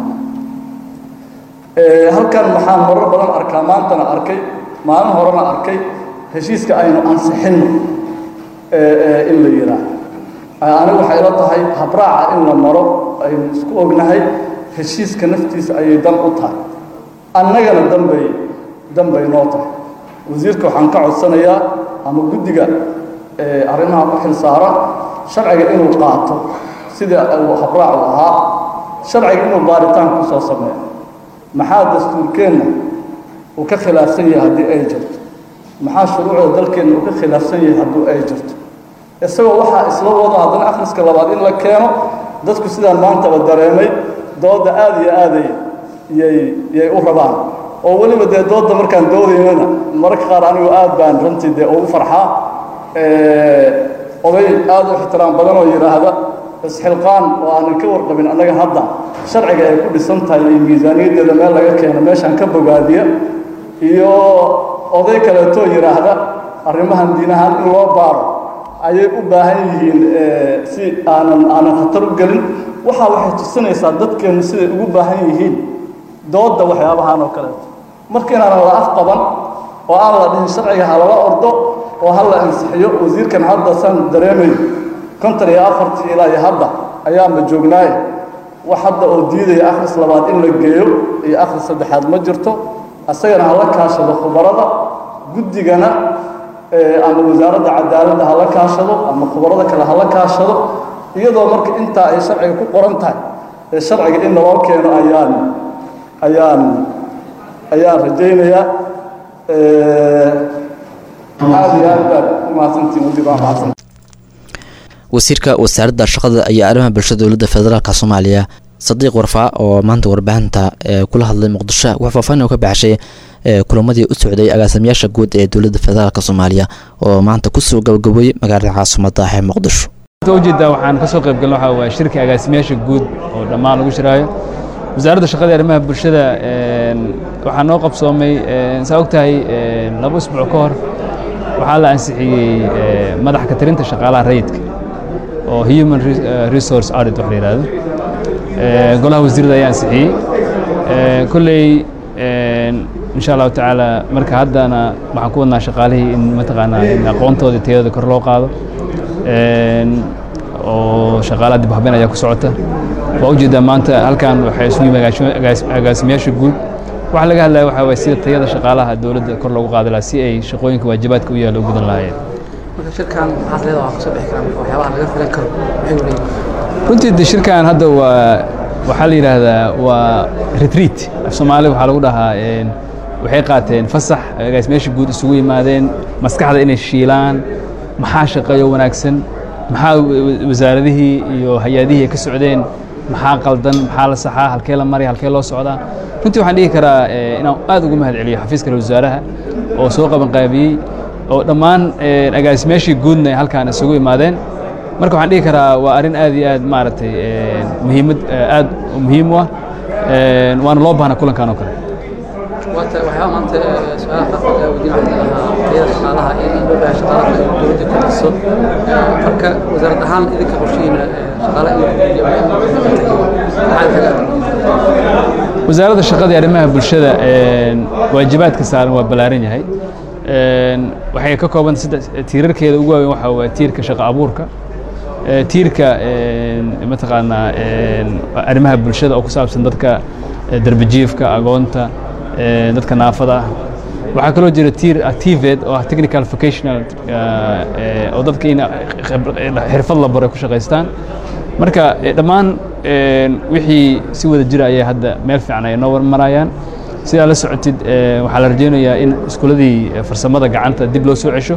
halkan waxaan marar badan arkaa maantana arkay maalin horena arkay heshiiska aynu ansixinno in la yidhaah anigu waxay ila tahay habraaca in la maro aynu isku ognahay heshiiska naftiisa ayay dan u tahay annagana danbay danbay noo tahay wasiirka waxaan ka codsanayaa ama guddiga arrimaha u xil saaran sharciga inuu qaato sida uu habraacu ahaa sharciga inuu baaritaan ku soo sameeyo maxaa dastuurkeenna uu ka khilaafsan yahay haddii ay jirto maxaa shuruucda dalkeenna uu ka khilaafsan yahay haddii ay jirto isagoo waxaa isla wado haddana akhriska labaad in la keeno dadku sidaan maantaba dareemay dooda aada iyo aaday yay yay u rabaan oo weliba dee dooda markaan doodaynana mararka qaar anigu aad baan runtii dee ugu farxaa oday aada u ixtiraam badan oo yidhaahda isxilqaan oo aanan ka warqabin annaga hadda sharciga ay ku dhisan tahay iyo miisaaniyaddeeda meel laga keeno meeshaan ka bogaadiya iyo oday kaleetoo yidhaahda arrimahan diinahaan in loo baaro ayay u baahan yihiin si aanan aanan khatar u gelin waxaa waxay tusinaysaa dadkeennu siday ugu baahan yihiin doodda waxyaabahan oo kaleeto marka inaanan la afqaban oo aan la dhihin sharciga ha lala ordo oo ha la ansixiyo wasiirkan hadda saan dareemayo konton iyo afartii ilaa iyo hadda ayaanba joognaaye wax hadda oo diidaya akhris labaad in la geeyo iyo akhris saddexaad ma jirto isagana hala kaashado khubarada guddigana ama wasaaradda cadaaladda hala kaashado ama khubarada kale hala kaashado iyadoo marka intaa ay sharciga ku qoran tahay ee sharciga in naloo keeno ayaan ayaan ayaan rajaynayaa aada iyo aad baad u mahadsantiin wasiir waa mahadsan wasiirka wasaaradda shaqada iyo arrimaha bulshada dowladda federaalk soomaaliya sadiiq warfaa oo maanta warbaahinta kula hadlay muqdisho wax faahfaahin ka baxshay kulamadii u socday agaasimayaasha guud ee dowladda federaalk soomaaliya oo maanta kusoo gabagaboyey magaalada caasimada ee muqdisho ujeedaa waxaan ka soo qayb galna waxaa waa shirka agaasimayaasha guud oo dhammaan lagu shiraayo wasaaradda shaqada iyo arrimaha bulshada waxaa noo qabsoomay saa og tahay laba usbuuc ka hor waxaa la ansixiyey madax ka tirinta shaqaalaha rayidka oo human resource audit wax la yidhaahdo golaha wasiirada ayaa ansixiyey kolley insha allahu tacaala marka haddana waxaan ku wadnaa shaqaalihii in mataqaanaa in aqoontooda tayadooda kor loo qaado oo shaqaalaha dib habeen ayaa ku socota waa ujeedaa maanta halkan waxay isugu yimi agaasimayaasha guud waxa laga hadlaya waxaa waye sida tayada shaqaalaha dowladda kor loogu qaadi lahaa si ay shaqooyinka waajibaadka u yaalla u gudan lahaayeen marka shirkan maxaad leedahay waa kasoo bixi karaa marka waxyaabaha laga filan karo maxay u leeyihin runtii de shirkan hadda waa waxaa la yidhaahdaa waa retreat af soomaali waxaa lagu dhahaa waxay qaateen fasax agaasimayaasha guud isugu yimaadeen maskaxda inay shiilaan maxaa shaqeeyo wanaagsan maxaa wasaaradihii iyo hay-adihii ay ka socdeen maxaa qaldan maxaa la saxaa halkee la maraya halkee loo socdaa runtii waxaan dhihi karaa inaan aad ugu mahad celiyo xafiiska ra wasaaraha oo soo qabanqaabiyey oo dhammaan agaasimayaashii guudna ay halkaan isugu imaadeen marka waxaan dhihi karaa waa arrin aad iyo aad maaragtay muhiimad aad muhiim u ah waana loo baahnaa kulankan oo kale waata waxyaaba maanta su-aalaha qaarkood ee weydiin waxaa lahaa tayada shaqaalaha iyo in loo baahan shaqaalaha in dowladda ku dhiso marka wasaarad ahaan idinka qorshihiina shaqaalaha in la kordhiyo maxaa kaga wasaaradda shaqada iyo arrimaha bulshada waajibaadka saaran waa ballaaran yahay waxay ka kooban saddex tiirarkeeda ugu waaweyn waxaa waa tiirka shaqo abuurka tiirka mataqaanaa arrimaha bulshada oo ku saabsan dadka darbijiifka agoonta dadka naafada ah waxaa kaloo jira tiir activate oo ah technical vocational oo dadka in xirfad la baro ay ku shaqaystaan marka dhammaan wixii si wada jira ayay hadda meel fiican ay noo marayaan sidaa la socotid waxaa la rajaynayaa in iskuuladii farsamada gacanta dib loo soo cesho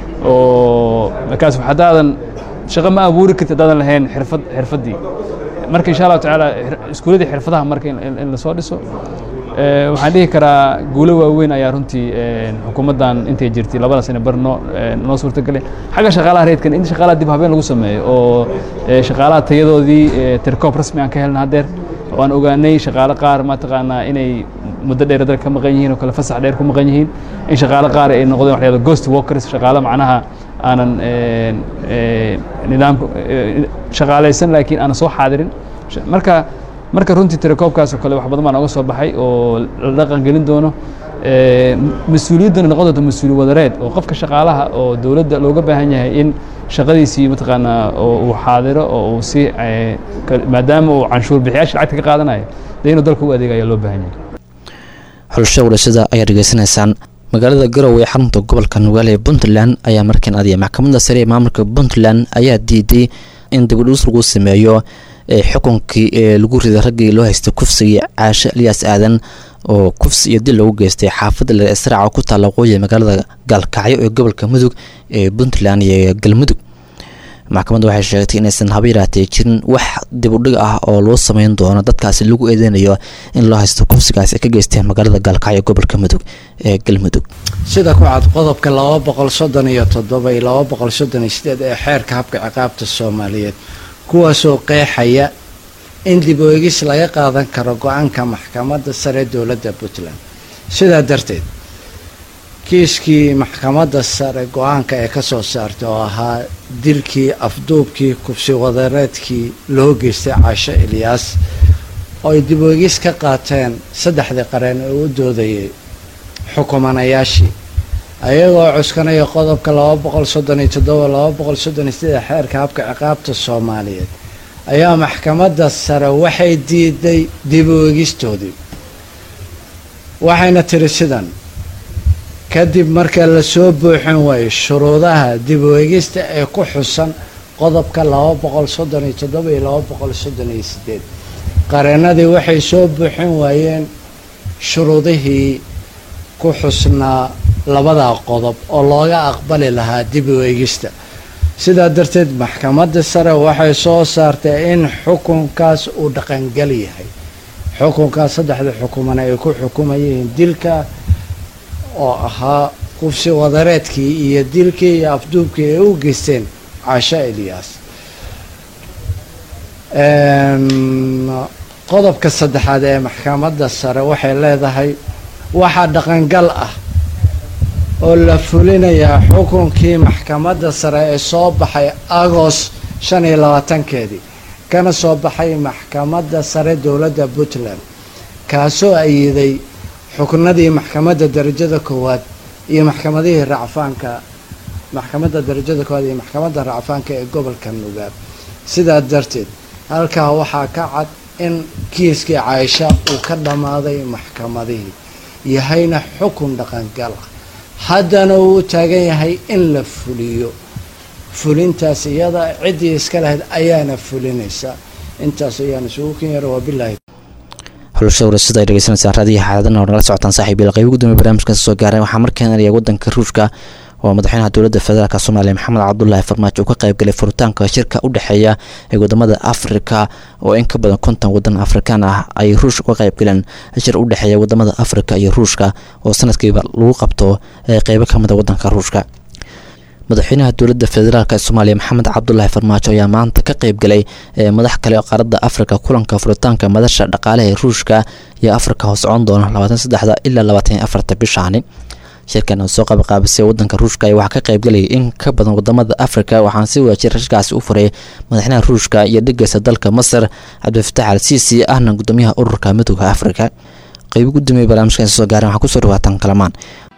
oo markaas haddaadan shaqo ma abuuri kartid haddaadan lahayn xirfad xirfaddii marka insha allahu tacaala iskuuladii xirfadaha marka in lasoo dhiso waxaan dhihi karaa guulo waaweyn ayaa runtii xukuumaddan intay jirtay labada sane bar noo noo suurtagelay xagga shaqaalaha reedkan in shaqaalaha dib habeen lagu sameeyo oo shaqaalaha tayadoodii tirkoob rasmi aan ka helna haddeer waan ogaanay shaqaale qaar mataqaanaa inay muddo dheer dalka ka maqan yihiin oo kale fasax dheer ku maqan yihiin in shaqaale qaar ay noqdeen waxyada ghost workers shaqaale macnaha aanan nidaamka shaqaalaysan laakiin aanan soo xaadirin marka marka runtii tirakoobkaas oo kale wax badan baa nooga soo baxay oo la dhaqan gelin doono mas-uuliyaddana noqon doonto mas-uuli wadareed oo qofka shaqaalaha oo dowladda looga baahan yahay in shaqadiisii mataqaanaa oo uu xaadiro oo uu si maadaama uu canshuur bixiyaasha lacagta ka qaadanayo dee inuu dalka u adeegaya loo baahan yahay xulasho wadhashada ayaa dhegeysanaysaan magaalada garowe ee xarunta gobolka nugaale ee puntland ayaa markan aadaya maxkamadda sare ee maamulka puntland ayaa diiday in dibadhuus lagu sameeyo xukunkii ee lagu riday raggii loo haystay kufsigii caashe elyaas aadan oo kufsi iyo dil lagu geystay xaafadda leer israaca ku taalla waqooyi magaalada gaalkacyo ee gobolka mudug ee puntland iyo galmudug maxkamadda waxay sheegtay inaysan haba yaraatee jirin wax dibudhig ah oo loo sameyn doono dadkaasi lagu eedeynayo in loo haysto kufsigaas ay ka geysteen magaalada gaalkacyo gobolka mudug ee galmudug sida ku cad qodobka laba boqol soddon iyo toddoba iyo laba boqol soddon iyo sideed ee xeerka habka ciqaabta soomaaliyeed kuwaasoo qeexaya in dib u egis laga qaadan karo go-aanka maxkamadda sare dowladda puntland sidaa darteed kiiskii maxkamadda sare go-aanka ee ka soo saartay oo ahaa dilkii afduubkii kubsi wadareedkii loo geystay caasho ilyaas oo ay dib u egis ka qaateen saddexdii qareen ee u doodayay xukumanayaashii ayagoo cuskanaya qodobka laba boqol soddon iyo toddoba laba boqol soddon iyo siddeed xeerka habka ciqaabta soomaaliyeed ayaa maxkamadda sare waxay diiday dib u egistoodii waxayna tiri sidan kadib marka lasoo buuxin waayo shuruudaha dib u egista ee ku xusan qodobka laba boqol soddon iyo toddoba iyo laba boqol soddon iyo sideed qareenadii waxay soo buuxin waayeen shuruudihii ku xusnaa labadaa qodob oo looga aqbali lahaa dib u egista sidaa darteed maxkamadda sare waxay soo saartay in xukunkaas uu dhaqangal yahay xukunkaas saddexda xukumana ay ku xukumayeen dilka oo ahaa qufsi wadareedkii iyo dilkii iyo afduubkii ay u geysteen caasho elyaas qodobka saddexaad ee maxkamadda sare waxay leedahay waxaa dhaqangal ah oo la fulinayaa xukunkii maxkamadda sare ee soo baxay agost shan iyo labaatankeedii kana soo baxay maxkamadda sare dowladda puntland kaasoo ayiday xuknadii maxkamadda darajada koowaad iyo maxkamadihii racfaanka maxkamadda darajada koowaad iyo maxkamadda racfaanka ee gobolka nugaab sidaa darteed halkaa waxaa ka cad in kiiskii caaisha uu ka dhammaaday maxkamadihii yahayna xukun dhaqangal ah haddana uu u taagan yahay in la fuliyo fulintaas iyada ciddii iska lahayd ayaana fulinaysa intaas ayaan isugu ken yara wabilaahi xulasha warasada ay dhegeysanaysaan raadiyaha xaaladana oo nagala socotaan saaxiibyal qaybo gudoomiye barnaamijkan soo gaaray waxaa markaan eraya wadanka ruushka oo madaxweynaha dowladda federaalk soomaaliya maxamed cabdulaahi farmaajo uu ka qaybgalay furitaanka shirka u dhexeeya ee wadamada afrika oo in ka badan konton wadan afrikaan ah ay ruush uga qaybgaleen shir u dhexeeya wadamada afrika iyo ruushka oo sanadkiiba lagu qabto qeybo ka mida wadanka ruushka madaxweynaha dowladda federaalk soomaaliya maxamed cabdulaahi farmaajo ayaa maanta ka qeybgalay madax kale oo qaaradda afrika kulanka furitaanka madasha dhaqaalaha ee ruushka iyo afrika hoos socon doona labaatan saddexda ilaa labaatan iyo afarta bishaani shirkan oo soo qabaqaabisay wadanka ruushka ayaa waxaa ka qaybgalayay in ka badan wadamada afrika waxaana si waajir shirkaasi u furay madaxweynaha ruushka iyo dhigeysa dalka masar cabdifatax al siisi ahna gudoomiyaha ururka midooda afrika qeybo gudoomiye barnaamijkan soo gaaran waxaa kusoo dhawaataan kalamaan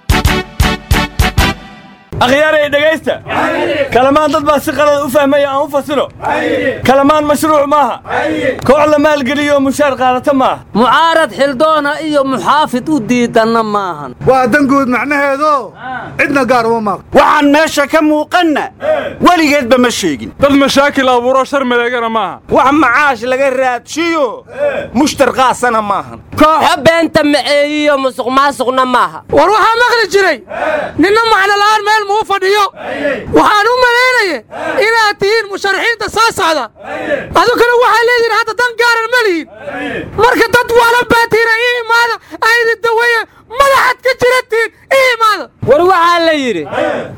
akhyaaray dhegaysta kalamaan dad baa si qalad u fahmaya aan u fasilo kalamaan mashruuc maaha koox la maalgeliyo mushaar qaadata maaha mucaarad xildoona iyo muxaafid u diidanna maahan waa danguud macnaheedo cidna gaar uma maaq waxaan meesha ka muuqanna weligeedba ma sheegin dad mashaakil abuuro shar maleegana maaha wax macaash laga raadshiyo mushtar qaasana maahan kooxo beenta maceeyiyo musuq maasuqna maaha war waxaa maqli jiray ninna macnola'aan meel muu fadhiyo waxaan u malaynaya inaad tihiin musharaxiinta soo socda adukana waxaa leedihin hadda dan gaaran ma lihin marka dad waala baatiina ii imaada aydi daweeye madaxaad ka jiratiin ii imaada war waxaa la yidhi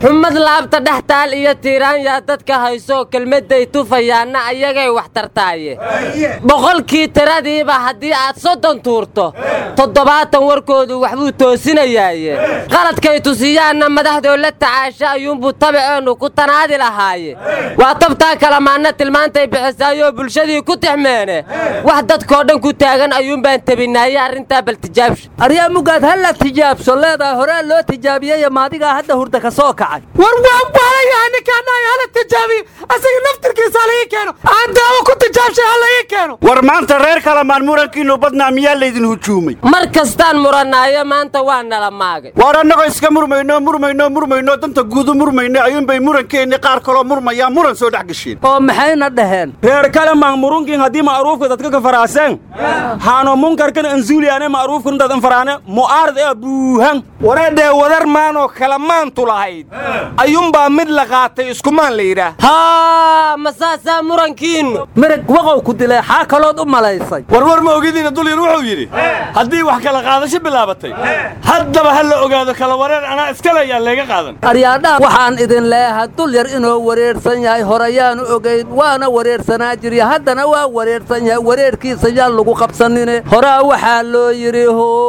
xumad laabta dhex taal iyo tiiraanyaa dadka hayso kelmadday tufayaanna ayagay wax tartaaye boqolkii tiradiiba haddii aad soddon tuurto toddobaatan warkoodu waxbuu toosinayaaye qaladkay tusiyaanna madaxdoo la tacaasha ayuunbuu tabiceennu ku tanaadi lahaaye waa tabtaa kalamaanna tilmaantay bixisaayoo bulshadii ku tixmeene wax dadkoo dhan ku taagan ayuunbaan tebinaaye arrintaa bal tijaabsha aryaa mugaad ha la tijaabso leedaha horaa loo tijaabiyey maadigaa hadda hurda ka soo kacay war waan baalayahay ninkaanahay hala tijaabiyo asaga naftirkiisa hala ii keeno aan daawo ku tijaabshay hala ii keeno war maanta reer kalamaan murankiinnu badnaa miyaa laydin hujuumay mar kastaan murannaayo maanta waa nala maagay waar annagoo iska murmayno murmayno murmayno danta guudu murmayno ayuunbay murankeenni qaar kaloo murmayaa muran soo dhex gasheen oo maxayna dhaheen reer kalamaan murunkin haddii ma'ruufka dadka ka faraaseen haano munkarkan anzuuliyaane ma'ruufkan dadan faraane mu'aarad ee buuhan wareedhee wadar maanoo kalamaantu lahayd ayuunbaa mid la qaatay iskumaan la yidhaah haa ma saasaa murankiinnu mirag waqow ku dilay xaa kalood u malaysay warwar ma ogidiina dulyar wuxuu yidhi haddii wax kala qaadasho bilaabatay haddaba ha la ogaado kala wareer anaa iskale ayaan leega qaadan aryaadhaha waxaan idin leeyahay dul yar inuu wareersan yahay horeyaanu ogayn waana wareersanaa jirya haddana waa wareersan yahay wareerkiisa yaan lagu qabsanine horaa waxaa loo yidhi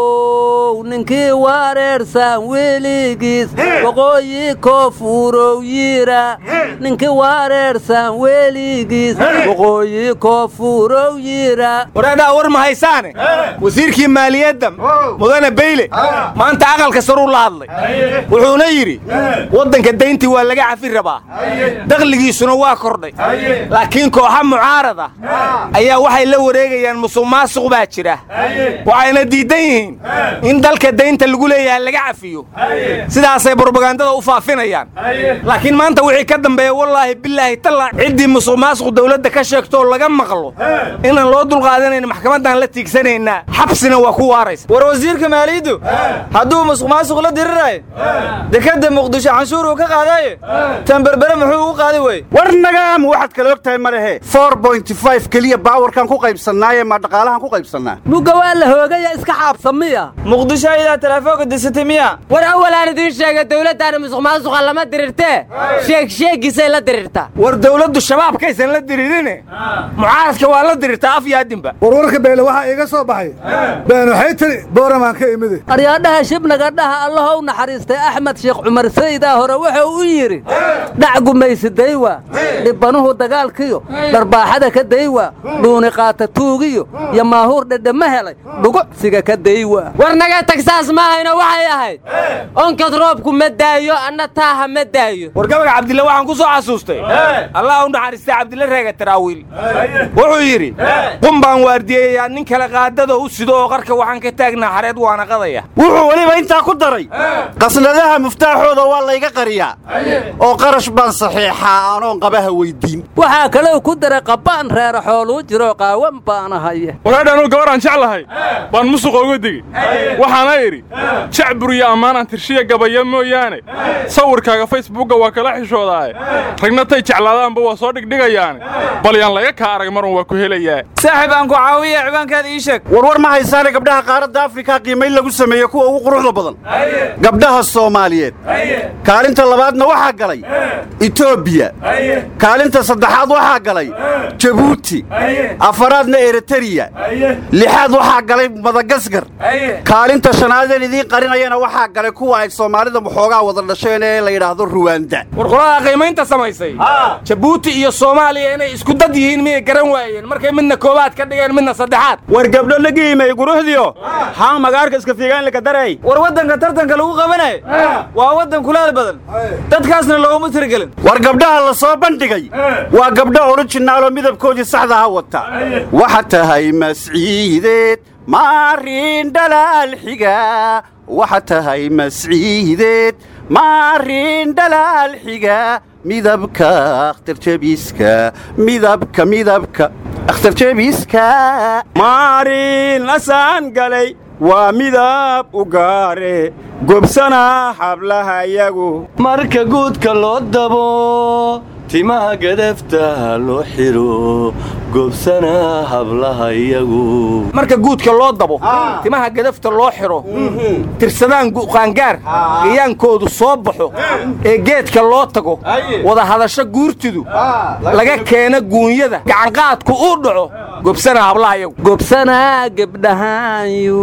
how ninkii wareersan weligiis waqooyi koofuurow yiira ninkii wareersan weligiis waqooyi koofuurow yiira wareedhaa war ma haysaane wasiirkii maaliyadda mudane beyle maanta aqalka saruu la hadlay wuxuuna yidhi waddanka dayntii waa laga cafi rabaa dakhligiisuna waa kordhay laakiin kooxa mucaarad ah ayaa waxay la wareegayaan musuq maasuq baa jira waxayna diiddan yihiin in dalka daynta lagu leeyahay laga cafiyo sidaasay brobagandada u faafinayaan laakiin maanta wixii ka dambeeya wallaahi bilaahi tallaa ciddii musuq maasuq dawladda ka sheegtoo laga maqlo inaan loo dulqaadanayn maxkamaddaan la tiigsanaynaa xabsina waa ku waaraysa war wasiirka maaliyaddu hadduu musuq maasuq la diriraayo dekadda muqdisho canshuur uu ka qaadaayo tan berbere muxuu ugu qaadi weye war nagaam waxaad kala og tahay ma lehe for bointy five keliya baawarkaan ku qaybsannaaye ma dhaqaalahan ku qaybsannaa mugga waa la hoogaya iska xaabsa miya muqdisho ayadaa talaafoonka disatay miya war awalaan idiin sheega dawladdaana musuq maasuqa lama dirirtee sheeg sheegiisay la dirirtaa war dawladdu shabaabkaysan la diririne mucaaradka waa la dirirtaa af iyo adinba warwarka beele waxaa iiga soo baxay been waxay tiri booramaan ka imide aryaadhaha shibnaga dhaha allaha u naxariistay axmed sheekh cumar saydaa hore wuxuu u yidhi dhac gumaysi daywa dhibbanuhu dagaalkiyo dharbaaxada ka daywa dhuuni qaata tuugiyo iyo maahuur dhedhama helay dhugucsiga ka daywa war naga tag saas maahayna waxay ahayd onkad roobku ma daayo anna taaha ma daayo war gabaga cabdille waxaan ku soo xasuustay allah u naxariistay cabdille reega taraawiil wuxuu yidhi qum baan waardiyeeyaa nin kale qaadada u sido oo qarka waxaan ka taagnaa xareed waana qadaya wuxuu weliba intaa ku daray qasnadaha muftaaxooda waa layga qariyaa oo qarash baan saxiixaa anoon qabaha weyddiin waxaa kalou ku daray qabbaan reera xooluu jiroo qaawan baana haya waraadhaanuu gabaraan jeclahay baan musuqa uga degey waxaana idhi jacbur iyo ammaanaan tirshiya gabaya mooyaane sawirkaaga facebookga waa kala xishoodaaye ragna tay jeclaadaanba waa soo dhigdhigayaane bal yaan laga kaa arag marun waa ku helayaa saaxib aan ku caawiya cibaankaada ii sheeg warwar ma haysaane gabdhaha qaaradda afrika qiimayn lagu sameeye kuwa ugu quruxda badan gabdhaha soomaaliyeed kaalinta labaadna waxaa galay etoobiya kaalinta saddexaad waxaa galay jabuuti afaraadna eritariya lixaad waxaa galay madagaskar kaalinta shanaadeen idiin qarinayana waxaa galay kuwa ay soomaalida waxoogaa wada dhasheen ee la yidhaahdo ruwaanda war qolada qiimaynta samaysay jabuuti iyo soomaaliya inay isku dad yihiin miyay garan waayeen markay midna koobaad ka dhigeen midna saddexaad war gabdho la giimay guruxdiyo haa magaarka iska fiigaan laka daray war waddanka tartanka lagu qabanayo waa waddan kulaal badan dadkaasna looguma tirigelin war gabdhaha la soo bandhigay waa gabdho orijinaaloo midabkoodii saxdaha wata waxa tahay masciideed maarin dhalaal xiga waxa tahay masciideed maarin dhalaal xiga midabka akhtarjabiiska midabka midabka akhtarjabiiska maarin asaan galay waa midab u gaare gobsana hablaha yagu marka guudka loo dabo timaha gadafta loo xiro gobsana hablaha iyagu marka guudka loo dabo timaha gadafta loo xiro tirsadaan qaangaar gayaankoodu soo baxo ee geedka loo tago wada hadasho guurtidu laga keena guunyada gacanqaadku uu dhaco gobsana hablaha iyagu gobsanaa gebdhahaanyu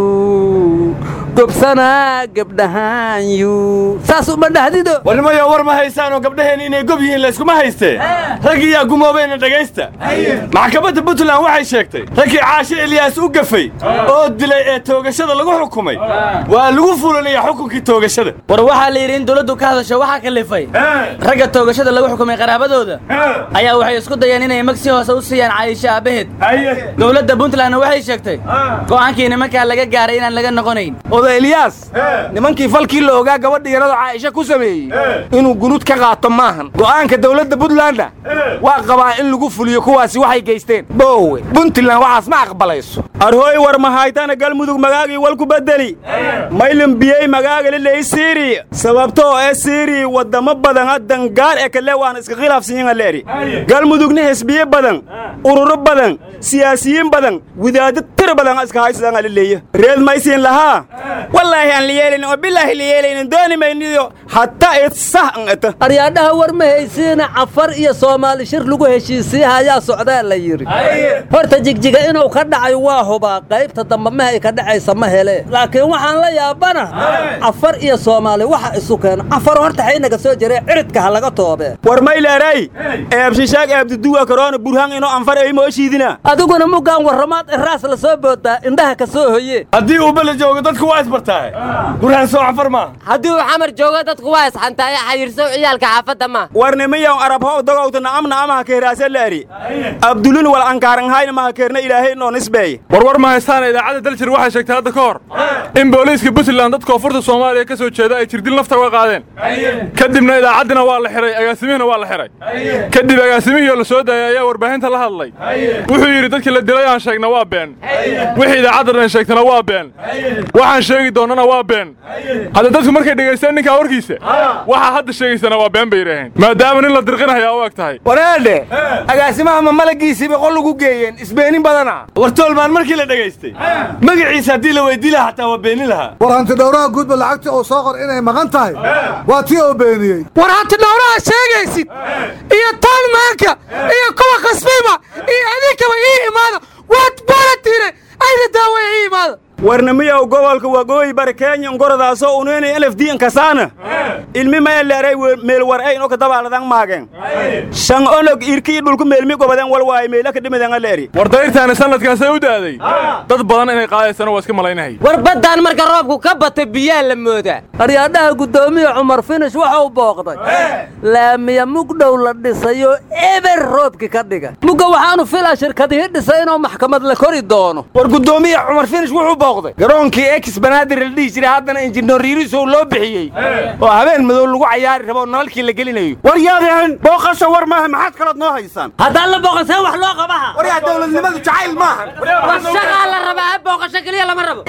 gobsanaa gebdhahaanyu saas uma dhahdido warnimayo war ma haysaanoo gabdhaheen inay gob yihiin layskuma haystee raggiyaa gumoobayna dhegaysta maxkamadda puntland waxay sheegtay raggii caashe eliyaas u gafay oo dilay ee toogashada lagu xukumay waa lagu fulanaya xukunkii toogashada war waxaa la yidhi in dawladdu ka hadasho waxaa kalifay ragga toogashada lagu xukumay qaraabadooda ayaa waxay isku dayeen inay magsi hoose u siiyaan caayisho aabbaheed dowladda puntlandna waxay sheegtay go'aankii nimankaa laga gaaray inaan laga noqonayn oda eliyaas nimankii falkii la ogaa gabadha yarado caaisha ku sameeyey inuu gunud ka qaato maahan go'aanka dawladda puntlandna waa qabaa in lagu fuliyo kuwaasi waxay geysteen boowe puntland waxaas ma aqbalayso arhooy war mahaytana galmudug magaagii walku bedeli maylin biyey magaagali ley siiri sababtoo ee siiri waddamo badan haddan gaar ee kale waan iska khilaafsanyin aleeri galmudugna xisbiye badan ururo badan siyaasiyiin badan wadaaddo tir badan iska haysadaan alaleeya reed maysiin lahaa wallaahi aan la yeelaynin oo bilaahi la yeelaynin dooni mayniyo hataa id sah an eta aryaadhaha war ma haysiina cafar iyo soomaali shir lagu heshiisiiha ayaa socdaa la yidhi horta jigjiga inuu ka dhacay waa hubaa qaybta dambe mahay ka dhacaysa ma hele laakiin waxaan la yaabana cafar iyo soomaali waxa isu keena cafar horta xaynaga soo jiray ciridka ha laga toobe war mayleeray eebshishaag eebduduwa karoona burhaan inoo anfar ay mooshiidina adiguna muggaan warramaad iraas la soo boodaa indhaha ka soo hoye haddii uu bele joogo dadku waa isbartaahe burhaan soo cafar maaha haddii uu xamar joogo dadku waa isxantaaye xayirsow ciyaalka xaafadda ma warnimiyaw arabho dogowta na'amna amaha keeraase laari abdulun wal ankaaranhayna maha keerna ilaahay inoo nisbeeye warwar ma haystaana idaacadda daljir waxay sheegtay hadda ka hor in booliiska puntland dadka koonfurta soomaaliya ka soo jeeda ay jirdil nafta uga qaadeen kadibna idaacaddina waa la xihay agaasimihina waa la xihay kadib agaasimihii oo la soo daayay ayaa warbaahinta la hadlay wuxuu yidhi dadkii la dilay aan sheegna waa been wixii idaacadda dhan sheegtana waa been waxaan sheegi doonnana waa been hadda dadku markay dhegaysteen ninkaa warkiisa waxaa hadda sheegaysana waa been bay yidhaaheen maadaama nin la dirqinahayaa u eg tahay wareedhe agaasimaha ma malagiisiiba qol ugu geeyeen isbeenin badana war toolmaan markii la dhegaystay magaciisa haddii la weydii lahaa xataa waa beenin lahaa war hantidhowraha guudba lacagtii uu soo qor inay maqan tahay waa tii oo beeniyey war hantidhowraha sheegaysid iyo taalmaanka iyo kuwa khasbiima iyo idinkaba ii imaada waad baaratiine ayna daawaya ii imaada warnimiyaw gobolka waqooyi bari kenya ngoradaasoo uneynay lf d nkasaana ilmi maya leeray meel war ay ino kadabaaladan maageen shan onog irkii dhulku meelmi gobaden wal waaye meela ka dhimidan leeri war dayrtaani sanadkaasay u da'day dad badan inay qaadaysana waa iska malaynahay war baddaan marka roobku ka bata biyaa la moodaa aryaadhaha guddoomiya cumar finish waxa uu booqday laamiya mugdhow la dhisayo eber roobki ka dhiga mugga waxaanu filaa shirkadihii dhisay inuu maxkamad la kori doono war guddoomiya cumar finish wuxuu booqday garoonkii ex banaadir la dhihi jiray haddana injineer riirisow loo bixiyey oo habeen madow lagu cayaari rabo nalalkii la gelinayo war yaadeen booqasho war maaha maxaad kalood noo haysaan haddaan la booqasee wax loo qabaha war yaa dowladnimadu jacayl maaha war shagaa la rabaa ha booqasho keliya lama rabo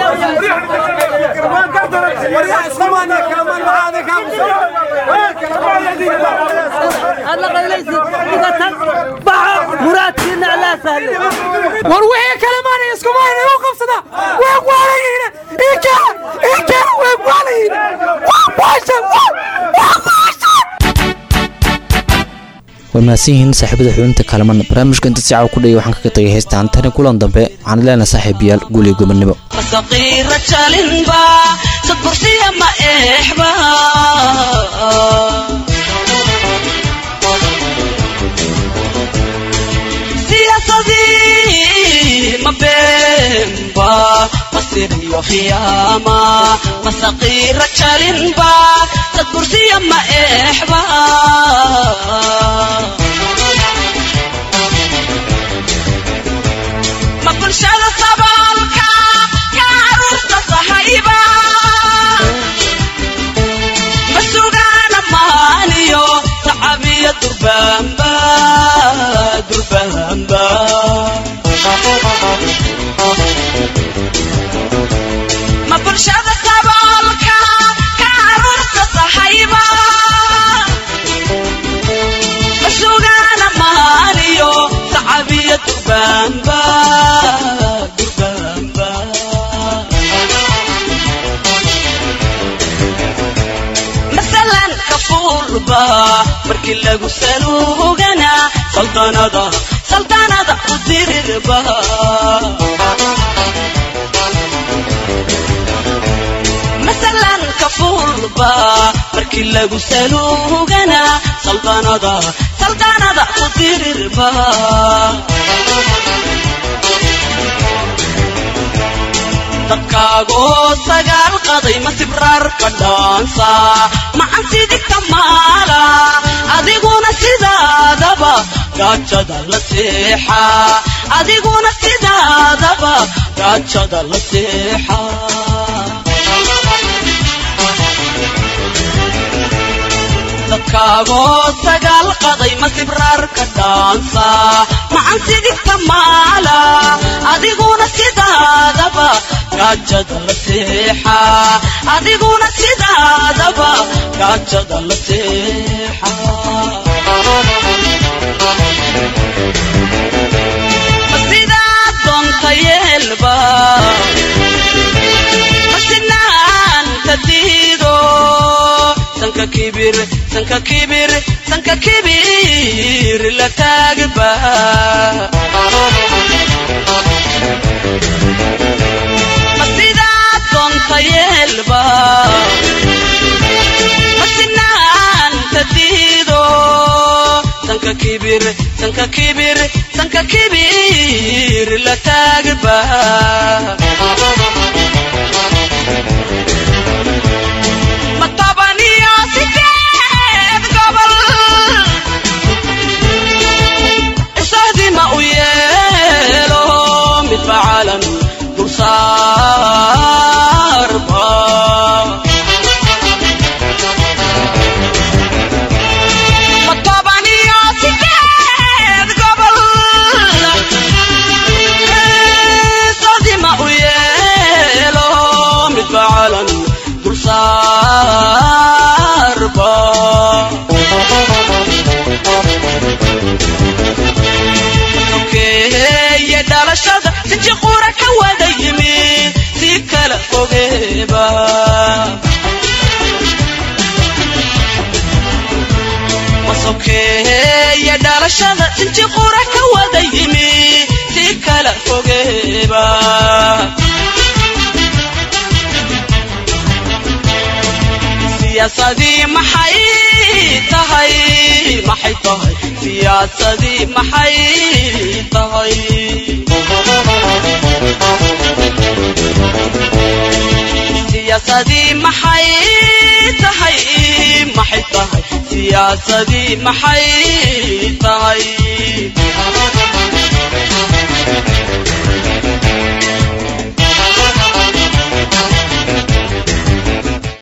muraadkiina alaa sahle war wixii kale maanay iskumayna u qabsada way waalayihiin inkana inkana way waalayihiin waa baasha waa baasha waa mahadsan yihiin saaxiibada xubinta kalaman barnaamijka inta si caawa ku dhaya waxaan kaga tagay heystaan tani kulan dambe waxaan leenahay saaxiibayaal guul iyo gobonnimo masaqiira jalinba sadbursiya ma eexba siyaasadii ma beenba masiriyo khiyaama masaqiira jalinba sadbursiya ma eexba ma bulshada saboolka ka caruurta sahayba ma sugaana maaniyo tacabiya durbaanba durbaanba ma bulshada saboolka ka caruurta sahayba ma sugaana markii lagu saluugana saldanada saldanada ku dirirba masalan kafuulba markii lagu saluugana saldanada saldanada ku dirirba dadkaagoo sagaal qaday ma sibraar ka dhaansa macan sidigta maala adiguna sidaadaba gaajada la seexa adiguna sidaadaba gaajada la seexa dadkaagoo sagaal qaday ma sibraar ka dhaansa macan sidigta maala adiguna sidaadaba gaajada la seexa adiguna sidaadaba gaajada la seexa sidaa doonta yeelba masinaanta diido sanka kibir sanka kibir sanka kibir la taagba masidaa doonta yeelba masinaanta diido sanka kibir sanka kibir sanka kibir la taagba matabaniyo sideed gobol isahdima u yeelo midba calan dulsaarba matabaniyo sideed gobol isahdima u yeelo midba calan dulsaarba sokeeye dhalashada siji qura ka wada yimi si kala fogeeba masokeeye dhalashada siji qura ka wada yimi si kala fogeeba siyaasadii maxay tahay maxay tahay siyaasadii maxay tahay siyaasadii maxay tahay maxay tahay siyaasadii maxay tahay